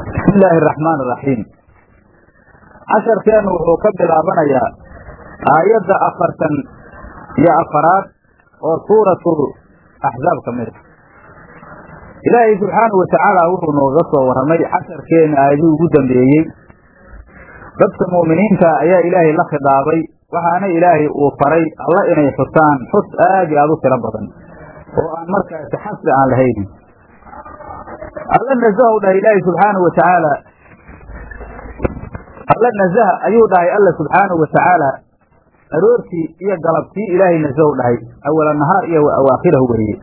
bismi illaahi araxmaan araxiim casharkeennu wuxuu ka bilaabanayaa aayadda afartan iyo afaraad oo suuratu axzaab ka mid a ilaahay subxaanahu watacaala wuxuu nooga soo warramay casharkeenna aayadii ugu dambeeyey dadka mu'miniinta ayaa ilaahay la khidaabay waxaana ilaahay uu faray alla inay xusaan xus aad iyo aad u tiro badan oo aan markaasi xasli aan lahaynin alla nasahu dhahay ilaahay subxaanahu watacaala alla nasaha ayuu dhahay alla subxaanahu watacaala aroortii iyo galabtii ilaahay nasahu dhahay awala nahaar iyo wa awaakhirahu weeye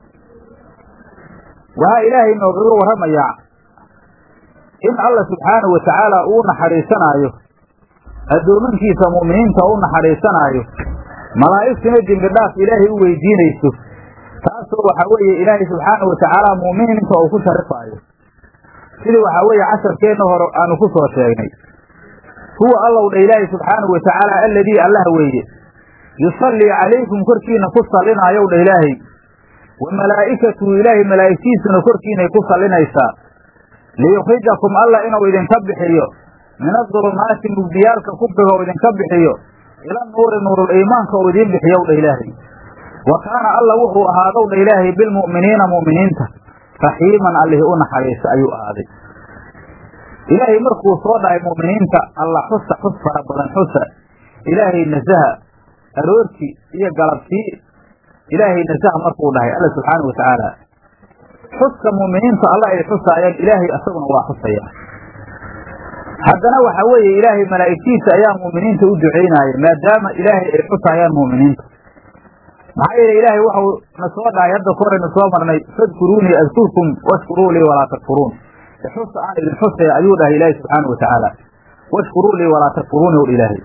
waxaa ilaahay noogaga warramayaa in alla subxaanahu watacaala uu naxariisanaayo addoomankiisa mu'miniinta u naxariisanaayo malaa'igtina dembi dhaaf ilaahay u weydiinayso taasoo waxaa weeye ilaahay subxaanahu watacaala mu'miniinta uu ku sharifaayo sidii waxaa weeye casharkeenna hore aanu ku soo sheegnay huwa allow dha ilaahay subxaanahu watacaala alladii allah weeye yusallii calaykum korkiina ku sallinaayow dha ilaahay wa malaa'ikatuhu ilaahay malaa'igtiisuna korkiinay ku sallinaysaa liyukhrijakum alla inuu idinka bixiyo min adulumaati mugdiyaalka kufriga uu idinka bixiyo ila nuuri nuurul iimaanka uu idiin bixiyow dha ilaahay wa kaana alla wuxuu ahaadow dha ilaahay bilmu'miniina mu'miniinta raxiiman allihii u naxariista ayuu ahaaday ilaahay markuu soo dhahay mu'miniinta alla xusa xus fara badan xusa ilaahay nasaha aroortii iyo galabtii ilaahay nasaha markuu dhahay alla subxaana wa tacaala xuska mu'miniinta alla ay xusaayaan ilaahay isaguna waa xusaya haddana waxa weeye ilaahay malaa'igtiisa ayaa mu'miniinta u ducaynaaya maadaama ilaahay ay xusaayaan mu'miniinta maxaa yeele ilaahay waxau na soo dhahay hadda ka horaynu soo marnay fadkuruunii adkurkum washkuruu lii walaa takfuruun xusa aan idin xusaya ayuu dhahay ilaahay subxaanau watacaala washkuruu lii walaa takfuruuni w ilaahay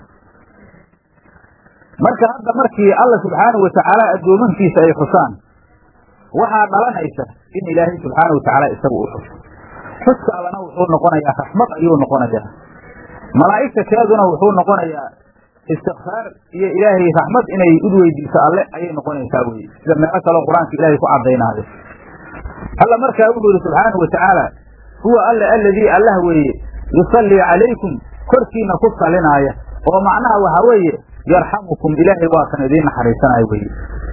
marka hadda markii alla subxaanau watacaala addoomankiisa ay xusaan waxaa dhalanaysa in ilaahay subxaanau watacaala isagu u xuso xuska allana wuxuu noqonayaa raxmad ayuu noqonayaa malaa'igta keeduna wuxuu noqonayaa istikfaar iyo ilaahay raxmad inay ud weydiiso alle ayay noqonaysaa weye sida meelo kaleo qur-aanka ilaahay ku caddaynaayo alla markaa wuxuu yihi subxaanau watacaala huwa alla alladii allah weeye yusallii calaykum korkiina ku salinaaya oo macnaha waxaa weeye yarxamukum ilaahay waa kan idiin naxariisanaayo weye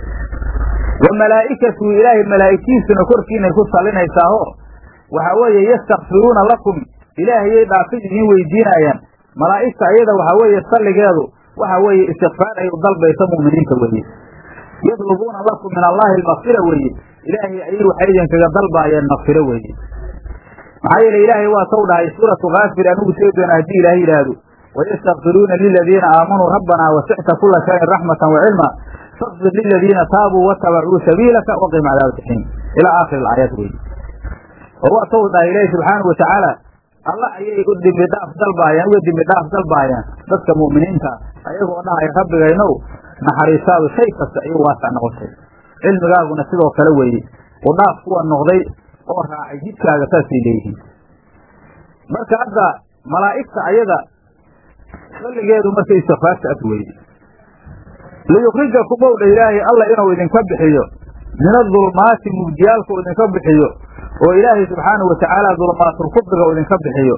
wa malaa'ikatuhu ilaahay malaa'igtiisuna korkiinay ku salinaysaaho waxaa weeye yastakfiruuna lakum ilaahayay dhaafid idiin weydiinaayaan malaa'igta ayada waxaa weeye salligeedu waxa weeye istikfaar ay u dalbayso mu'miniinta weeye yadlubuuna lakum min allahi almakfira weeye ilaahay ayay waxay idinkaga dalbaayeen makfiro weeye maxaa yeele ilaahay waa taw dhahay suuratu kaafir anugu sheegi doona haddii ilaahay yidhaahdo wayastakfiruuna liladiina aamanuu rabbanaa wasicta kula shayin raxmatan wacilma fakfir liladiina taabuu watabacuu sabiilaka waqim cadaab jaxiim ilaa aakhiri aayad weye oo waa taw dhahay ilaahi subxaanau watacaala alla ayay u dembi dhaaf dalbaayaan uga dembi dhaaf dalbaayaan dadka mu'miniinta ayagoo dhahaya rabbigaynow naxariistaadu shay kasta ayuu waasac noqotay cilmigaaguna sidoo kale weeye u dhaaf kuwa noqday oo raacay jidkaaga saasay leeyihiin marka hadda malaa'igta ayada salligeedu marka istikfaarta as weeye liyukrijakum ow dha ilaahay alla inuu idinka bixiyo min adulmaati mugdiyaalka uu idinka bixiyo oo ilaahay subxaanahu watacaala dulmaatulkufriga uu idinka bixiyo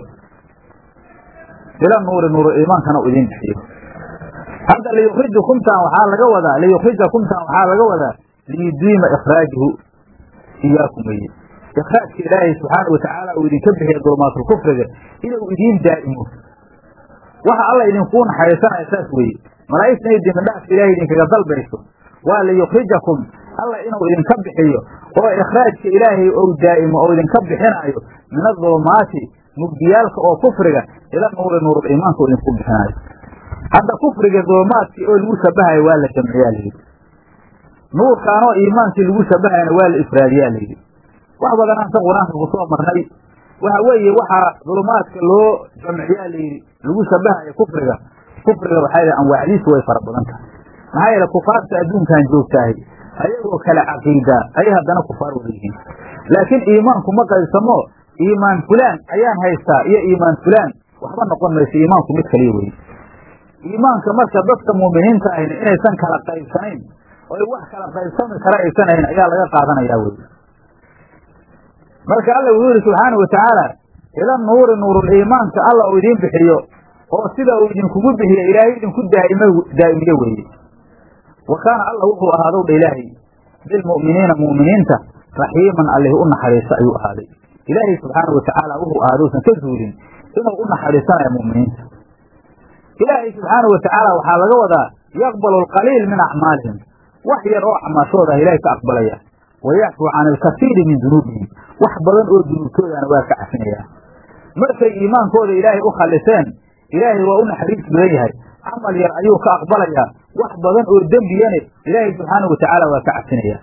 ila nuuri nuuru iimaankana uu idin bixiyo hadda liyukrijakumtaan waxaa laga wadaa liyukrijakumtaan waxaa laga wadaa liyudiima ikhraajuhu iyaakum weye ikraajka ilaahay subxaana watacaala uu idinka bixiya dulmaatulkufriga inuu idiin daa'imo waxa alla idinkuu naxariisanaya saas weeye malaa'igta inay dembidhaafka ilahay idinkaga dalbayso waa liyukrijakum alla inuu idinka bixiyo oo ikhraajka ilaahay ou daa'imo oo idinka bixinaayo min adulumaati mugdiyaalka oo kufriga ila nuuri nuurul iimaanka u idinku bixinaayo hadda kufriga dulumaadkii oo lagu shabahayo waa la jamciyaa layidhi nuurkaanoo iimaankii lagu shabahayana waa la ifraadiyaa layidhi wax badan aan ka qur-aanka ku soo marnay waxa weeye waxaa dulumaadka loo jamciyaa layidhi lagu shabahayo kufriga kufriga waxaa yidhi anwaacdiisu way fara badan tahay maxaa yeele kufaarta adduunkan joogtaahay ayagoo kala caqiidaa ayay haddana kufaar wada yihiin laakiin iimaanku ma qaybsamo iimaan fulaan ayaan haystaa iyo iimaan fulaan waxba noqon mayso iimaanku mid kaliya weye iimaanka marka dadka muuminiinta ahayna inaysan kala qaybsanayn oy wax kala qaybsami kara aysan ahayn ayaa laga qaadanayaa wey marka alla wuxuu yihi subxaana wa tacaala ila nuuri nuuruliimaanka alla uu idiin bixiyo oo sida uu idinkugu bixiyo ilaahay idinku daa'imo daa'imiye weeye wa kaana alla wuxuu ahaadow dha ilaahay bilmu'miniina mu'miniinta raxiiman allih u naxariista ayuu ahaaday ilaahay subxaanau watacaala wuxuu ahaadousan ka zuulin inuu u naxariisanayo mu'miniinta ilaahay subxaanau watacaala waxaa laga wadaa yaqbalu alqaliil min acmaalihim wax yar oo acmaashooda ah ilaahay ka aqbalaya wa yacfuu can alkasiiri min dunuubihim wax badan oo dunuubtoodana waa ka cafinayaa markay iimaankooda ilaahay u khalliseen ilaahay waa u naxariis badan yahay camal yar ayuu ka aqbalayaa wax badan oo dembiyane ilaahay subxaanau watacaala waa ka cafinayaa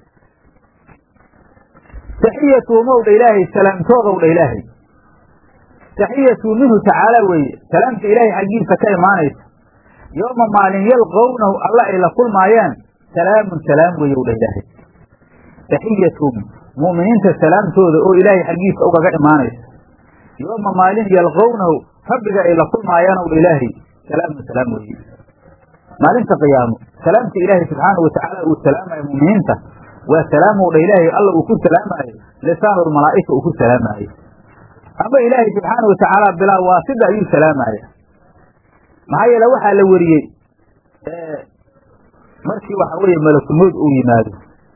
taxiyatuhum dha ilaahay salaamtoodow dha ilaahay taxiyatu minhu tacaala weeye salaamta ilaahay xaggiisa ka imaanaysa yooma maalin yalqownahu alla ay la kulmaayaan salaamun salaam weeye dha ilaahay taxiyatuhum mu'miniinta salaamtooda oo ilaahay xaggiisa ugaga imaanaysa yooma maalin yalqownahu rabbiga ay la kulmaayaan dha ilaahay salaamun salaam weeye maalinta qiyaamo salaamta ilaahay subxaanau watacaala uu salaamayo mu'miniinta waa salaamow dha ilaahay alla uu ku salaamaayo lisaanulmalaa'ika uu ku salaamaayo ama ilaahay subxaana watacaala bilaa waasida ayuu salaamaya maxaa yeele waxaa la weriyey markii waxa weeye malakumood uu yimaado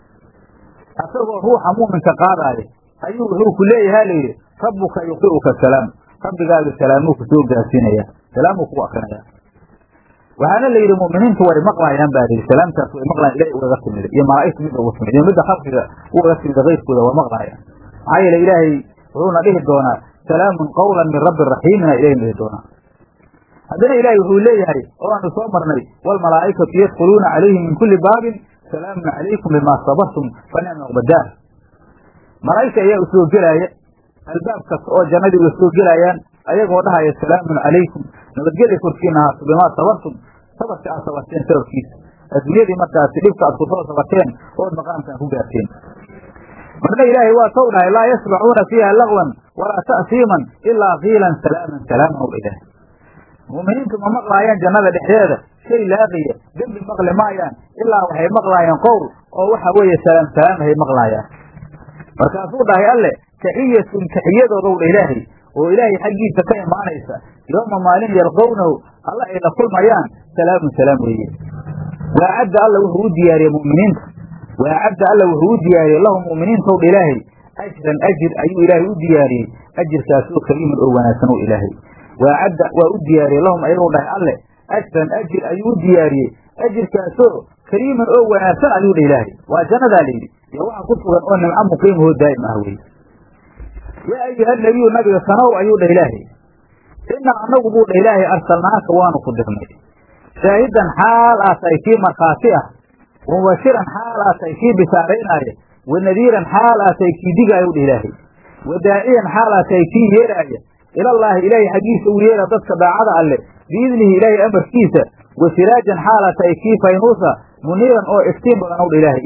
asagoo ruuxa mu'minka qaadaayo ayuu wuxuu ku leeyaha layidhi rabbuka yuqi'uka salaam rabbigaaga salaamuu ku soo gaarsiinaya salaamuu kugu akrinaya waxaana la yidhi mu'miniintu way maqlaayaan baa layidhi salaamtaas way maqlayan ilahay ugaga timid iyo malaa'igta midda uga timid iyo midda khalqiga ugaga timid kayrkooda waa maqlaayaan maxaa yeele ilaahay wuxuuna dhihi doonaa salaamun qawlan min rabbi raxiimina ilahna dhihi doonaa haddana ilaahay wuxuu leeyahay oo aanu soo marnay waalmalaa'ikatu yadkhuluuna calayhim min kulli baabin salaamun calaykum bimaa sabartum fa nicma uqbadaar malaa'igta ayaa u soo gelaaya albaab kasta oo jannadii uga soo gelayaan ayagoo dhahaya salaamun calaykum nabadgelya korkiina ahaato bimaa sabartum sabarka aad sabarteen sababkiisa adduunyadii markaasi dhibka aad kusoo sabarteen ood maqaamkaan ku gaarteen marna ilaahay waa sow dhahay laa yasmacuuna fiiha lagwan walaa ta'siiman ilaa kiilan salaaman salaaman ow ilaah mu'miniintu ma maqlaayaan jannada dhexdeeda shay laaqiya dembi maqli maayaan ilaa waxay maqlaayaan qowl oo waxa weeye salaam salaamahay maqlaayaan markaasuu dhahay alle taxiyatun taxiyadoodow dha ilaahay oo ilaahay xaggiisa ka imaanaysa yooma maalin yalqownahu alla ay la kulmayaan salaamun salaam weeye waacadda alla wuxuu u diyaariyey mu'miniinta waacadda alla wuxuu u diyaariyey lahum mu'miniintow dha ilaahay ajran ajir ayuu ilaahay u diyaariyey ajirkaasoo kariiman oo wanaagsan oo ilaahay waacadda waa u diyaariyey lahum ayagoo dhahay alle ajran ajir ayuu u diyaariyey ajirkaasoo kariiman oo wanaagsan ayuu dha ilaahay waa jannadaa layidhi iyo waxa ku sugan oo nimco muqiimahoo daa'im ah weye yaa ayuha nabiyu nabiga sanow ayuu dhah ilaahay inaa anagu buu dhah ilaahay arsalnaaka waanu ku dirnay shaahidan xaal aa tahay kii markhaati ah wamubashiran xaal aa tahay kii bishaaraynaayo wanadiiran xaal aa tahay kii digaayo dhah ilaahay wadaaciyan xaal aa tahay kii yeeraaya ilallaahi ilaahay xaggiisa uu yeera dadka daacada alle biidnihi ilaahay amarkiisa wa siraajan xaal aa tahay kii faynuusa muniiran oo iftiin badan ow dha ilaahay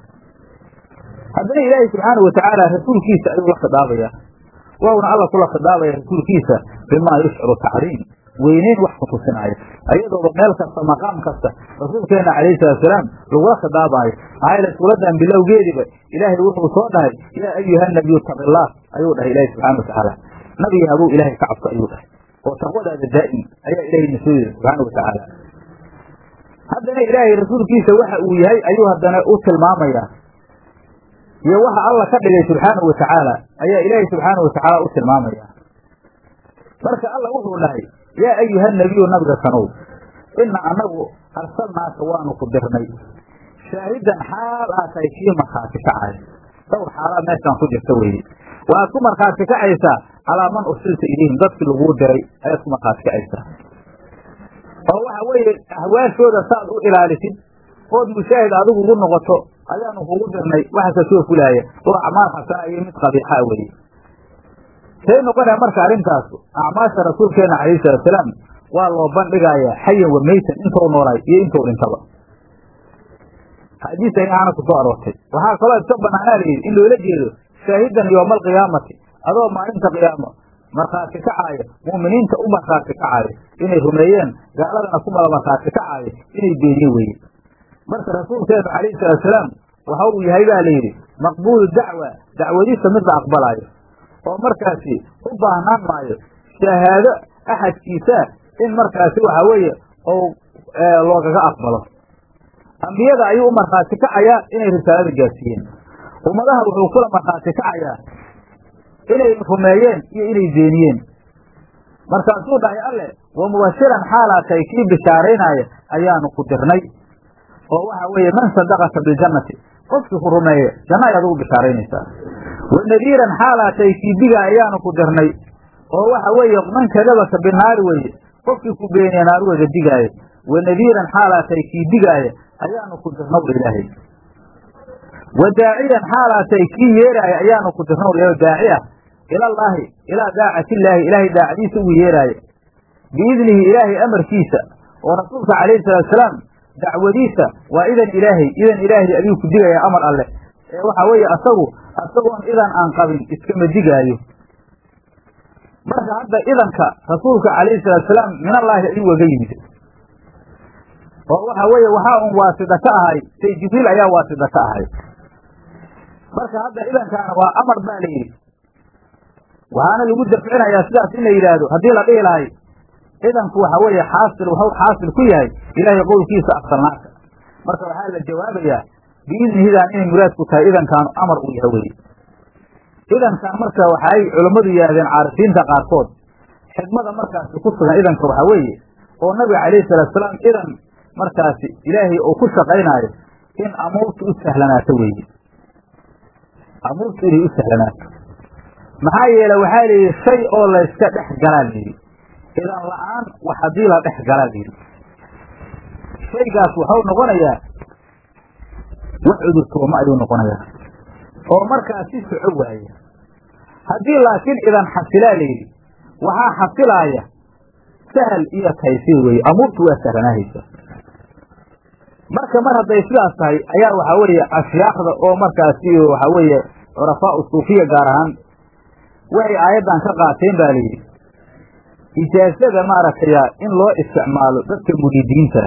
haddana ilaahay subxaana watacaala rasuulkiisa ayuu la khidaabayaa wauna alla kula khidaabaya rasuulkiisa bimaa yushciru tacriim weyneyn wax ku tusinaayo ayadooba meel kasta maqaam kasta rasuulkeena calayhi salaatusalaam lagula khidaabaayo maxaa yeele suuradan bilowgeediba ilaahay wuxuu soo dhahay yaa ayuha nabiyu taqillaah ayuu dhahay ilaahay subxana watacaala nabiga aduu ilaahay ka cabso ayuu dhahay oo taqwadaada daa'im ayaa ilaahay na soo yiri subxaana watacaala haddana ilaahay rasuulkiisa waxa uu yahay ayuu haddana u tilmaamayaa iyo waxa alla ka dhigay subxaanahu watacaala ayaa ilaahay subxaanahu watacaala u tilmaamaya marka alla wuxuu dhahay yaa ayuha nabiyu nabiga sanow ina anagu arsalnaaka waanu ku dirnay shaahidan xaal aa tahay kii markhaati kacay dhowr xaalaa meeshaan ku jirta weye waxaad ku markhaati kacaysaa calaa man ursilta ilayhim dadkii laguu diray ayaad ku markhaati kacaysaa oo waxa weeye ahwaashooda saaad u ilaalisid ood mushaahid adigu ugu noqoto ayaanu kugu dirnay waxa kasoo fulaaya oo acmaal xasana iyo mid qabiixaa weye say noqonaya marka arrintaas acmaasha rasuulkeena calayhi salaatusalaam waa loo bandhigayaa xayan wa meytan intou noolay iyo intou dhintaba xadiis ayaana ku soo aroortay waxaa kaloo iska banaanaa layidhi in loola jeedo shaahidan yooma alqiyaamati adoo maalinta qiyaamo markhaati kacaaya mu'miniinta u markhaati kacaaya inay rumeeyeen gaaladana ku mala markhaati kacaaya inay beeniye weye marka rasuulkeenu calayhi salaatusalaam waxa uu yahay baa layidhi maqbuulu dacwa dacwadiisa mid la aqbalaayo oo markaasi u baahnaan maayo shahaado axadkiisa in markaasi waxa weeye ou loogaga aqbalo ambiyada ayuu u markhaati kacayaa inay risaalada gaarsiiyeen ummadaha wuxuu kula markhaati kacayaa inay rumeeyeen iyo inay beeniyeen markaasuu dhahay alle wa mubashiran xaalaa tahay kii bishaaraynaya ayaanu ku dirnay oo waxa weeye man sadaqaka biljannati qofkii ku rumeeya janna ayaad ugu bishaaraynaysaa wa nadiiran xaalaa tahay kii diga ayaanu ku dirnay oo waxa weeye man kadabaka binaari weye qofkii ku beeniya naaruwada digaaya wa nadiiran xaalaa tahay kii digaaya ayaanu ku dirnow ilaahay wa daaciyan xaalaa tahay kii yeeraaya ayaanu ku dirnow daaci ah ilallaahi ilaa daacatillaahi ilaahay daacadiisa ugu yeeraaya biidnihi ilaahay amarkiisa oo rasuulka calayhi salaatusalaam dacwadiisa waa idan ilaahay idan ilaahay ayuu ku digaya amar alleh ee waxa weeye asagu asagoon idan aan qabin iskama digaayo marka hadda idanka rasuulka calayhi salaatusalaam minallaahi ayuu waga yimid oo waxa weeye waxaa un waasida ka ahay say jibriil ayaa waasida ka ahay marka hadda idankaana waa amar baa la yidhi waxaana lagu dafcinayaa sidaas in la yidhaahdo haddii la dhihi lahay idanku waxa weeye xaasil waxuu xaasil ku yahay ilaahay qowlkiisa arsalnaaka marka waxaa la jawaabayaa biidnihidan inay muraadku tahay idankaanu amar uu yahay weye idankan marka waxay culammadu yidhahdeen caarifiinta qaarkood xikmada markaasi ku sugan idanka waxaa weeye oo nabiga calayhi salaatusalaam idan markaasi ilaahay uu ku shaqaynaayo in amuurtu u sahlanaato weeye amuurtu inay u sahlanaato maxaa yeele waxaa layidhi shay oo layska dhex galaa layidhi idan la-aan wax haddii la dhex galaa layidhi shaygaas waxau noqonayaa wax cudurtooma ayuu noqonayaa oo markaas si soco waaya haddii laakiin idan xasilaa layidhi waxaa xasilaaya sahal iyo taysiir weeye amuurtu waa sahlanaahaysa marka mar hadday sidaas tahay ayaa waxaa weeye ashyaakda oo markaasi waxaa weeye curafaau suufiya gaar ahaan waxay aayaddan ka qaateen ba layidhi ijaazada maaragtaya in loo isticmaalo dadka muriidiinta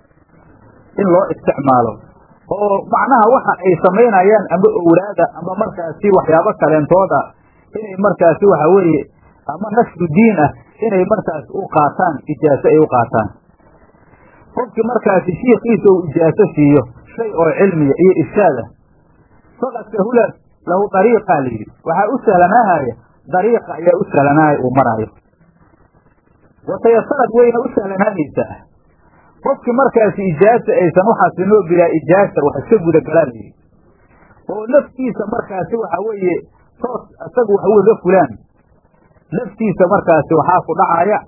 in loo isticmaalo oo macnaha waxa ay samaynayaan ama owlaada ama markaasi waxyaabo kaleentooda inay markaasi waxa weeye ama nashru diin ah inay markaasi u qaataan ijaaso ay u qaataan qofkii markaasi shiikiisa uu ijaaso siiyo shay oo cilmiya iyo irshaad ah faqad sahula lahu dariiqaa layidhi waxaa u sahlanaahaya dariiqa ayaa u sahlanaaya uu maraayo watayasarad wayna u sahlanaanaysaa qofkii markaasi ijaasa aysan uxasinoo bilaa ijaasa wax iska gudagalaa layidhi oo naftiisa markaasi waxa weeye toos isagu wax ugaga fulaan naftiisa markaasi waxaa ku dhacaya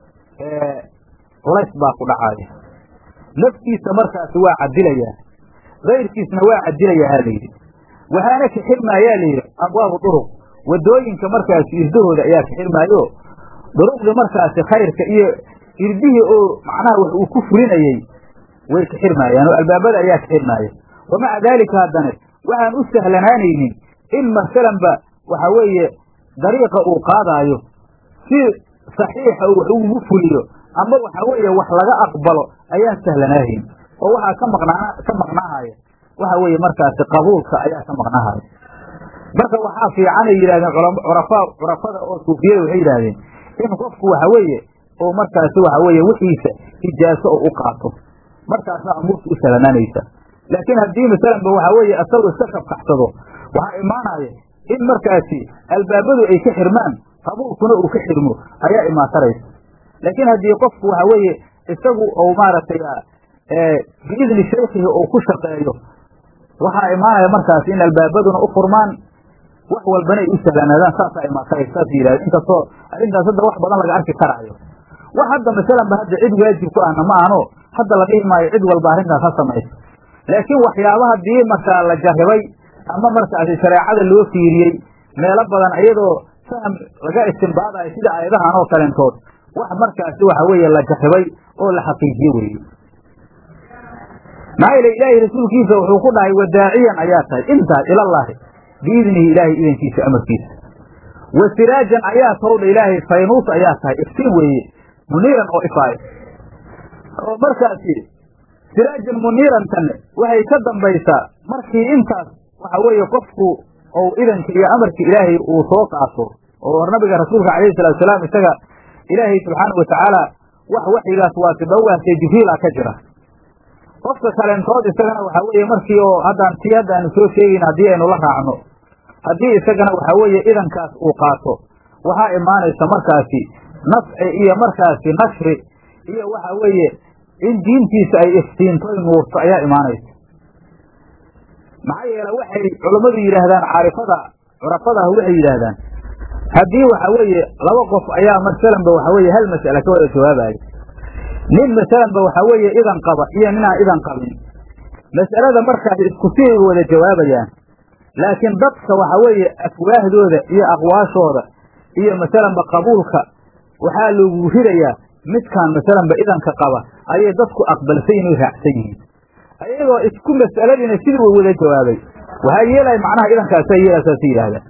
culays baa ku dhacaya naftiisa markaasi waa cadilayaa kayrkiisna waa cadilayaa ha layidhi waxaana kaxirmaayaa layidhi abwaabu duruq wadooyinka markaasi irdahooda ayaa kaxirmaayo duruqdii markaasi khayrka iyo irdihii oo macnaha wax uu ku fulinayey way kaxirmaayaan oo albaabada ayaa kaxirmaaya wa maca daalika haddana waxaan u sahlanaanaynin in masalanba waxa weeye dariiqa uu qaadaayo si saxiixa uu wax ugu fuliyo ama waxa weeye wax laga aqbalo ayaan sahlanaahayn oo waxaa ka maqnaa ka maqnaahaya waxa weeye markaasi qabuulka ayaa ka maqnaahaya marka waxaa fiicanay yidhahdeen curafaa curafada oo suufiyada waxay yidhahdeen in qofku waxa weeye oo markaasi waxa weeye wixiisa ijaaso oo u qaato markaasna amuurta u sahlanaanaysa laakiin haddii masalanba waxa weeye asagu iska kabkaxsado waxaa imaanaya in markaasi albaabadu ay ka xirmaan qabuulkuna uu ka xirmo ayaa imaataraysa laakiin haddii qofku waxa weeye isagu ou maaragtay biidni shaykhihi uu ku shaqeeyo waxaa imaanaya markaasi in albaabaduna u furmaan wax walbana ay u sahlanaadaan saasaa imaataraysa saas yidhahda inkastoo arrintaas hadda wax badan laga arki karaayo wax hadda masalanba hadda cid waajib ku ahna ma ahno hadda la dhihi maayo cid walba arrintaas ha samayso laakiin waxyaabaha dii markaa la jarribay ama markaasi shareecada loo fiiriyey meelo badan iyadoo faham laga istimbaadayo sida aayadahan oo kalentood wax markaasi waxa weeye la jarribay oo la xaqiijiye weeye maxaa yeele ilaahay rasuulkiisa wuxuu ku dhahay wadaaciyan ayaa tahay intaas ilallaahi biidnihi ilaahay idankiisa amarkiisa wa siraajan ayaa towdha ilaahay faynuus ayaa tahay iftiin weeye muniiran oo ifaayo oo markaasi siraajan muniirantanne waxay ka dambaysaa markii intaas waxa weeye qofku ou idanka iyo amarka ilaahay uu soo qaato oo nabiga rasuulka calayhi salatu salaam isaga ilaahay subxaana watacaala wax waxyigaas waasiba u waasay jibriila ka jira qofka kaleentood isagana waxaa weeye markii oo haddaan tii hadda aanu soo sheegayn haddii aynu la raacno haddii isagana waxaa weeye idankaas uu qaato waxaa imaanaysa markaasi nafci iyo markaasi nashri iyo waxa weeye in diintiisa ay iftiinto ay nuurto ayaa imaanaysa maxaa yeele waxay culammadu yidhaahdaan caarifada curafada ah waxay yidhaahdaan haddii waxa weeye laba qof ayaa masalanba waxa weeye hal mas'ale ka wada jawaabaya nin masalanba waxa weeye idan qaba iyo ninaan idan qabin mas'alada markaas isku siay wada jawaabayaan laakiin dadka waxa weeye afwaahdooda iyo aqwaashooda iyo masalanba qabuulka waxaa lagu ridayaa midkaan masalanba idanka qaba ayay dadku aqbalsan inay raacsan yihiin ayagoo isku mas'aladiina sidii uu wada jawaabay waxaa yeelaya macnaha idankaasa yeelaasaas yidhahdaan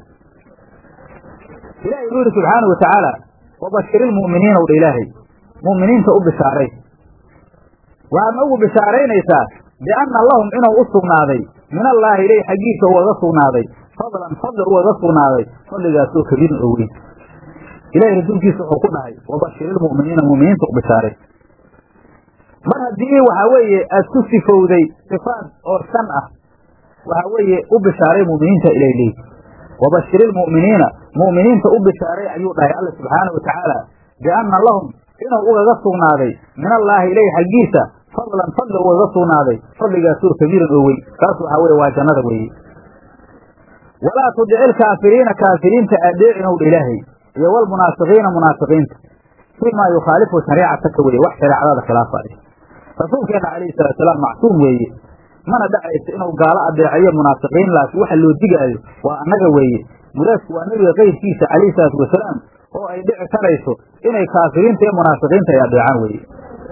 ilahi wuxuu yihi subxaana wa tacaala wabashir ilmu'miniina wdha ilaahay mu'miniinta u bishaaray waxaadna ugu bishaaraynaysaa bianna lahum inuu u sugnaaday min allaahi ilay xaggiisa ugaga sugnaaday fadlan fadli ugaga sugnaaday fadligaasoo kabiirin oo weyn ilahay rasuulkiisa wuxuu ku dhahay wabashir ilmu'miniina mu'miniinta u bishaaray mar haddii waxaa weeye aad ku sifowday sifaad oo shan ah waxaa weeye u bishaaray mu'miniinta ilay leey wabashir ilmu'miniina mu'miniinta u bishaaray ayuu dhahay alla subxaana wa tacaala bianna lahum inuu ugaga sugnaaday min allaahi ilay xaggiisa fadlan fadli ugaga sugnaaday fadligaasoo kabiiran oo weyn taas waxaa weye waa jannada weeye walaa tudici ilkaafiriina kaafiriinta adeecinow dha ilaahay iyo walmunaafiqiina munaafiqiinta fimaa yukhaalifu shariicataka weye wax shareecadada khilaafaaya rasuulkeena calayhi salaatusalaam macsuum weeye mana dhacayso inuu gaalo adeecayo munaafiqiin laakiin waxa loo digaayo waa annaga weeye muraadku waa nebiga keyrkiisa calayhi salaatu wasalaam oo ay dhici karayso inay kaafiriinta iyo munaafiqiinta ay adeecaan weeye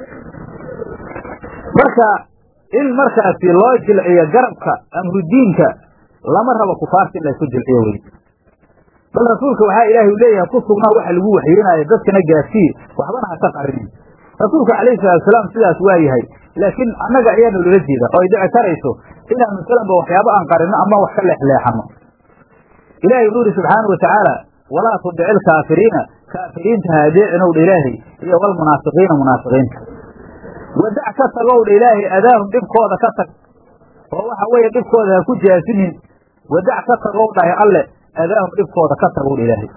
marka in markaasi loo jilciyo garabka amrudiinka lama rabo kufaarta in laysku jilciyo weye bal rasuulka waxaa ilaahay u leeyahay ku sugnaa waxa lagu waxyeenaayo dadkana gaarsiiye waxbana haka qarinin rasuulka calayhi salaatusalaam sidaas waa yahay laakiin annaga ayaanu lala jeeda oo ay dhici karayso inaan masalanba waxyaabo aan qarino ama wax ka leexleexano ilahay wuxuu ihi subxaana wa tacaala walaa tudici ilkaafiriina kaafiriinta ha adeecinow dha ilaahay iyo walmunaafiqiina munaafiqiinta wadac ka tagow dha ilaahay adaahum dhibkooda ka tag oo waxa weeye dhibkooda ha ku jaasinin wadac ka tagow dhahay alle adaahum dhibkooda ka tagow dha ilaahay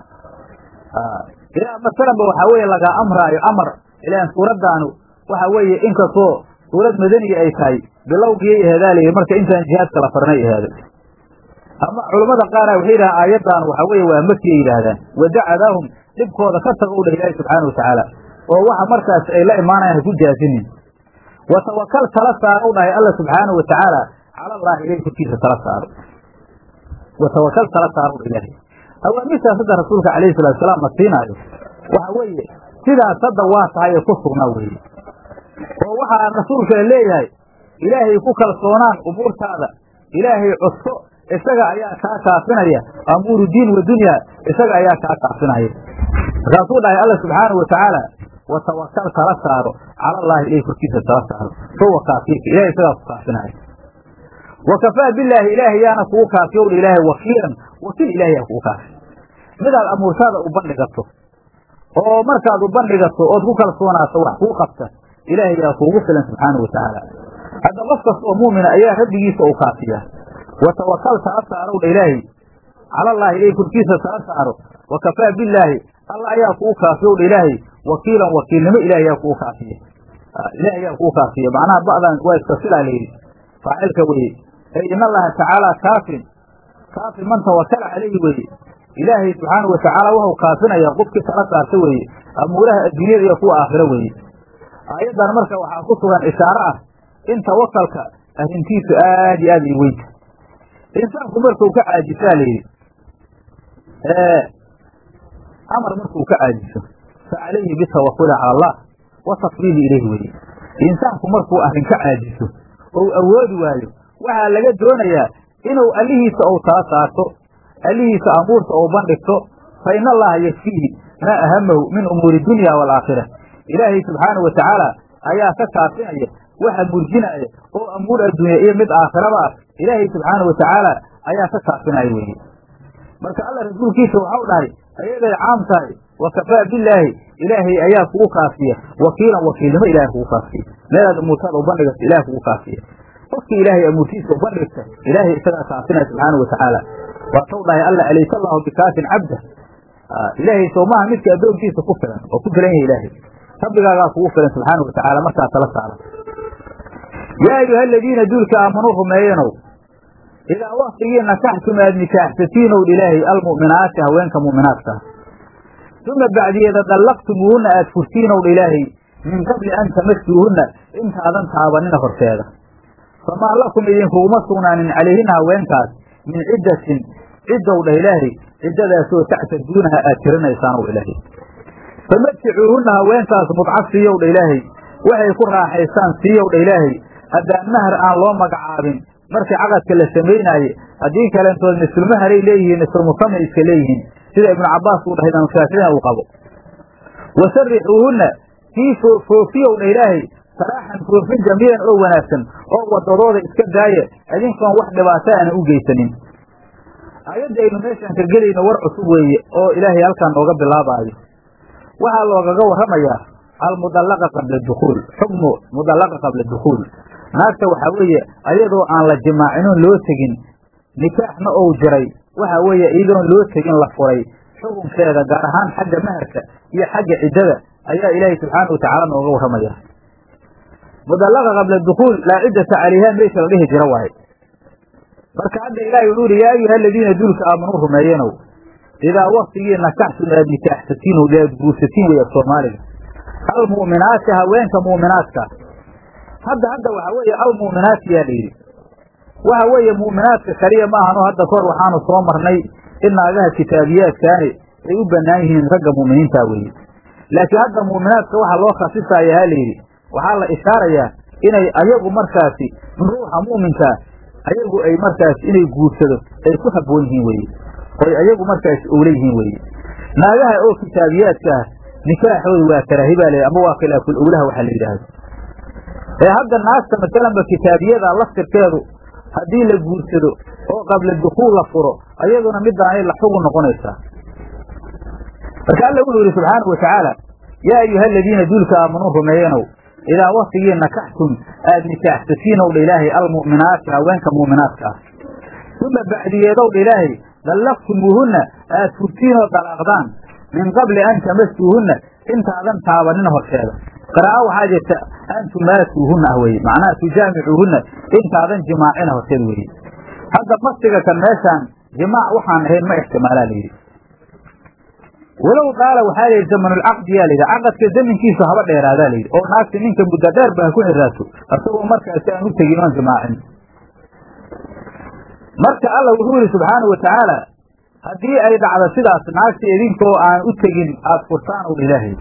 ilaa masalanba waxaa weeye lagaa amraayo amar ilaan suuraddaanu waxa weeye inkastoo suurad madaniga ay tahay bilowgiyay aheedaalayhi marka intaan jihaadka la farnay ahaaday ama culammada qaara waxay yidhahaan aayaddan waxa weeye waa makiyay yidhaahdaan wadacadaahum dhibkooda ka tagow dhah ilaahi subxaana wa tacaala oo waxa markaas ay la imaanayaan ha ku jaasinin wa tawakal tala saarow dhahay alla subxaana wa tacaala cala allaahi ilahi korkiisa tala saaro wa tawakal tala saarow dha ilaahay awaamiirtaas hadda rasuulka calayhi salaatusalaam la siinaayo waxa weeye sidaas hadda waa tahay ee ku sugnaa weeye oo waxaa rasuulkana leeyahay ilaahay ku kalsoonaan umuurtaada ilaahay codso isaga ayaa kaa kaafinaya amuuru diin wa dunya isaga ayaa kaa kaafinaya markaasuu dhahay alla subxaana wa tacaala wa tawakal tala saaro cala allaahi ilahi korkiisa tala saaro huwa kaafiika ilahay isagaa ku kaafinaya wa kafaa bilaahi ilaahay yaana kugu kaafiyow dha ilaahay wakiilan wakiil ilahay yaa kugu kaafi midaad amuurtaada u bandhigato oo markaad u bandhigato ood ku kalsoonaato wax kuu qabta ilaahay yaa kuugu filan subxaana wa tacaala hadda qof kasta oo muumina ayaa rabbigiisa u kaafiyaa wa tawakal tala saarow dha ilaahay cala allaahi ilahi korkiisa tala saaro wa kafaa bilaahi alla ayaa kugu kaafiyow dha ilaahay wakiilan wakiilnimo ilahay yaa kugu kaafiya ilahay yaa kugu kaafiya macnaha ba'dan waa iska silaa layidhi faacilka weye ee in allaha tacaala kaafin kaafin man tawakala calayhi weye ilaahay subxaana wa tacaala wuxuu kaafinayaa qofkii tala saarta weeye amuuraha adduunyada iyo kuwa aakhiro weeye aayaddan marka waxaa ku sugan ishaaro ah in tawakalka arrintiisu aad iyo aad ay weynta insaanku markuu ka caajisaa layidhi amar markuu ka caajiso fa calayhi bitawakuli cala allah wa tasbiili ilayhi weye insaanku markuu arrin ka caajiso ou awoodi waayo waxaa laga doonayaa inuu allihiisa ou tala saarto allihiisa amuurta ou bandhigto fa ina allaha yakfiihi maa ahamahu min umuuri dunya waalaakhira ilaahay subxaanau wa tacaala ayaa ka kaafinaya waxa murjinaya oo amuur adduunya iyo mid aakhiraba ah ilaahay subxaana wa tacaala ayaa ka kaafinaya weeye marka alla rasuulkiisa waxau dhahay ayaday caam tahay wa kafaa billaahi ilaahay ayaa kugu kaafiya wakiilan wakiilnimo ilahay kugu kaafiya meelaad umuurtaada u bandhigata ilahay kugu kaafiya qofkii ilaahay amuurtiisa u bandhigta ilaahay isagaa kaafinaya subxaana wa tacaala waatau dhahay alla alaysa allahu bikaafin cabda ilaahay soomaha midka addoonkiisa ku filan oo ku filan yahay ilaahay rabbigaagaa kugu filan subxaana wa tacaala markaa tala saara yaa ayuha aladiina duulka aamanuu rumeeyenow idaa waktigii nakaxtum aad nikaaxsatiinow ilaahay almu'minaati haweenka mu'minaadka uma bacdiyeeda dallaqtumuuhunna aad furtiinow ilaahay min qabli an tamasuuhunna intaadan taabanina horteeda famaa lakum idinkuguma sugnaanin calayhina haweenkaas min ciddatin ciddow dha ilaahay ciddadaasoo tactaduunaha aad tirinaysaanow ilaahay famaticuuhunna haweenkaas mudca siiyow dha ilaahay waxay ku raaxaystaan siiyow dha ilaahay haddaan mahar aan loo magacaabin markii caqadka la samaynaaye haddii kalentood mislmaharay leeyihiin mislmusama iska leeyihiin sida ibnu cabbaas uu dhahay imaamshaaficina uu qabo wasarixuuhunna kii foofiyow dha ilaahay saraaxan foofin jamiilan oo wanaagsan oo wadadooda iska daaya idinkoon wax dhibaato aana u geysanin aayadda aynu meeshaan ka gelayno war cusub weeye oo ilaahay halkaan nooga bilaabaayo waxaa loogaga warramayaa almudallaqa qabla dukhuul xukmu mudallaqa qabla dukhuul naagta waxaa weeye ayadoo aan la jimaacinoon loo tegin nikaaxna ou jiray waxaa weeye iyadoon loo tegin la furay xukunkeeda gaar ahaan xagga maharka iyo xagga ciddada ayaa ilaahay subxaana watacaala nooga warramaya mudallaqa qabla dukhuul laa ciddata calayha meesha la dhihi jira waaye marka hadda ilaahay wuxuu ihi yaa ayuha aladiina duulka aamanuu rumeeyenow idaa waktigii nakaxtum aad nikaaxsatiin o aad guursatiin wey af soomaaliga almu'minaati haweenka mu'minaadka hadda hadda waxaa weeye almu'minaati yaa la yidhi waxa weeye mu'minaadka kaliya maahano hadda kahor waxaanu soo marnay in naagaha kitaabiyaadkaani ay u bannaan yihiin ragga mu'miniinta weeye laakiin hadda mu'minaadka waxaa loo khasisaya ha la yidhi waxaa la ishaarayaa inay ayagu markaasi ruuxa mu'minkaa ayagu ay markaasi inay guursado ay ku habboon yihiin weeye oy ayagu markaasi owla yihiin weeye naagaha oo kitaabiyaadka ah nikaaxooda waa karaahi baa la ama waa khilaaful owlaha waxaa la yidhaahdo ee hadda naagta masalanba kitaabiyada laftirkeedu haddii la guursado oo qabla dukuul la furo ayaduna midaanay la xugun noqonaysaa marka alla wuxuu yidhi subxaanau watacaala yaa ayuha aladiina duulka aamanuu rumeeyenow idaa waktigii nakaxtum aad nikaaxsatiinow dha ilaahay almu'minaati haweenka mu'minaadka ah uma bacdiyeedow dha ilaahay dallaqtumuuhunna aad furtiinoo dalaaqdaan min qabli an tamasuuhunna intaadan taabanina horteeda qiraa'o waxaa jirta an tumaasuuhunna ah weye macnaha tujaamicuuhunna intaadan jimaacina horteed weeye hadda masiga kan meeshaan jimaac waxaan ahayn ma ixtimaalaa la yidhi walow qaala waxaa la yidhi zamanulcaqdi yaa layidhi caqadka zamankiisu haba dheeraadaa la yidhi oo naagta ninka muddo dheer ba ha ku xiraato isagoo markaasi aan u tegin oon jimaacin marka alla wuxuu yidhi subxaana wa tacaala haddii ay dhacdo sidaas naagta idinkoo aan u tegin aada furtaan ow ilaahay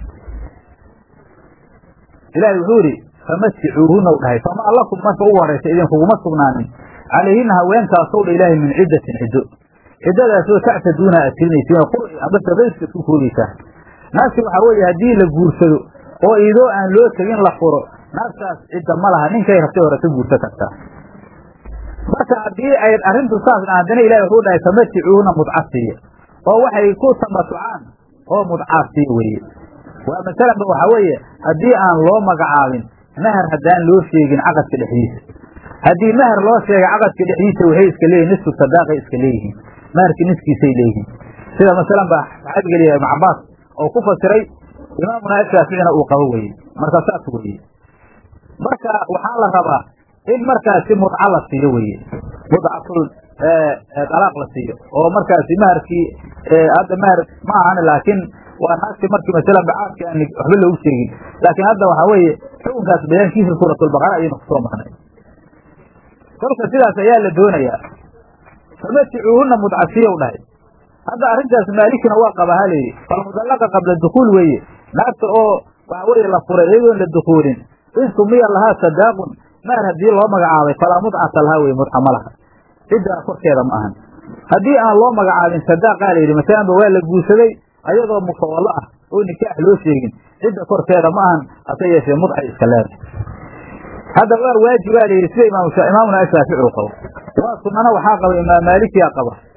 ilaahay wuxuu yidhi famasicuuhunna u dhahay famaa lakum marka ugu horaysa idinkuguma sugnaanin calayhina haweenkaasow dha ilaahay min ciddatin ciddo ciddadaasoo tactaduuna aad tirinaysiin qurci amase rayska isku koobaysaa naagti waxaa weeye haddii la guursado oo idoo aan loo tegin la furo naagtaas cidda ma laha ninkay rabtay hore ka guursa kartaa marka haddii ay arrintu saas haddana ilahi wuxuu dhahay famaticuuhuna mudcasiiya oo waxay ku tamatucaan oo mudcaasiya weeye waa masalanba waxaa weeye haddii aan loo magacaabin mahar haddaan loo sheegin caqadka dhexdiisa haddii mahar loo sheegay caqadka dhexdiisa waxay iska leeyihin nisfu sadaaqay iska leeyihiin maharka niskiisay leeyihiin sida masalan ba saxaabiga liya ibnu cabaas oo ku fasiray imaamuna ashaaficina uu qabo weye marka saas weye marka waxaa la rabaa in markaasi mudca la siiyo weye mudcatul dalaaq la siiyo oo markaasi maharkii hadda mahar ma ahan laakiin waa naagti markii masalan bacaadki aan waxba loogu sheegin laakiin hadda waxaa weeye xukunkaas bayaankiisa suuratulbaqara ayaynu kusoo marnay kolka sidaas ayaa la doonayaa famaticuuhuna mudcasiyow dhahay hadda arrintaas maalikina waa qaba ha layidhi falmudallaqa qabla dukuul weeye naagta oo waxa weeye la furay iyadoon la dukuulin in sumiya lahaa sadaaqun maar haddii loo magacaabay falaa mudcata lahaa weye mudca ma laha ciddaa korkeeda ma ahan haddii aan loo magacaabin sadaaqaa layidhi masalanba waa la guursaday ayadoo mufawallo ah oo nikaax loo sheegin cidda korkeeda ma ahan hase yeeshee mudcay iska leedahay hadda waa waajibaa la yidhi sida imaamuna ashaafici u qabo waa sunana waxaa qaba imaam maalikiyaa qaba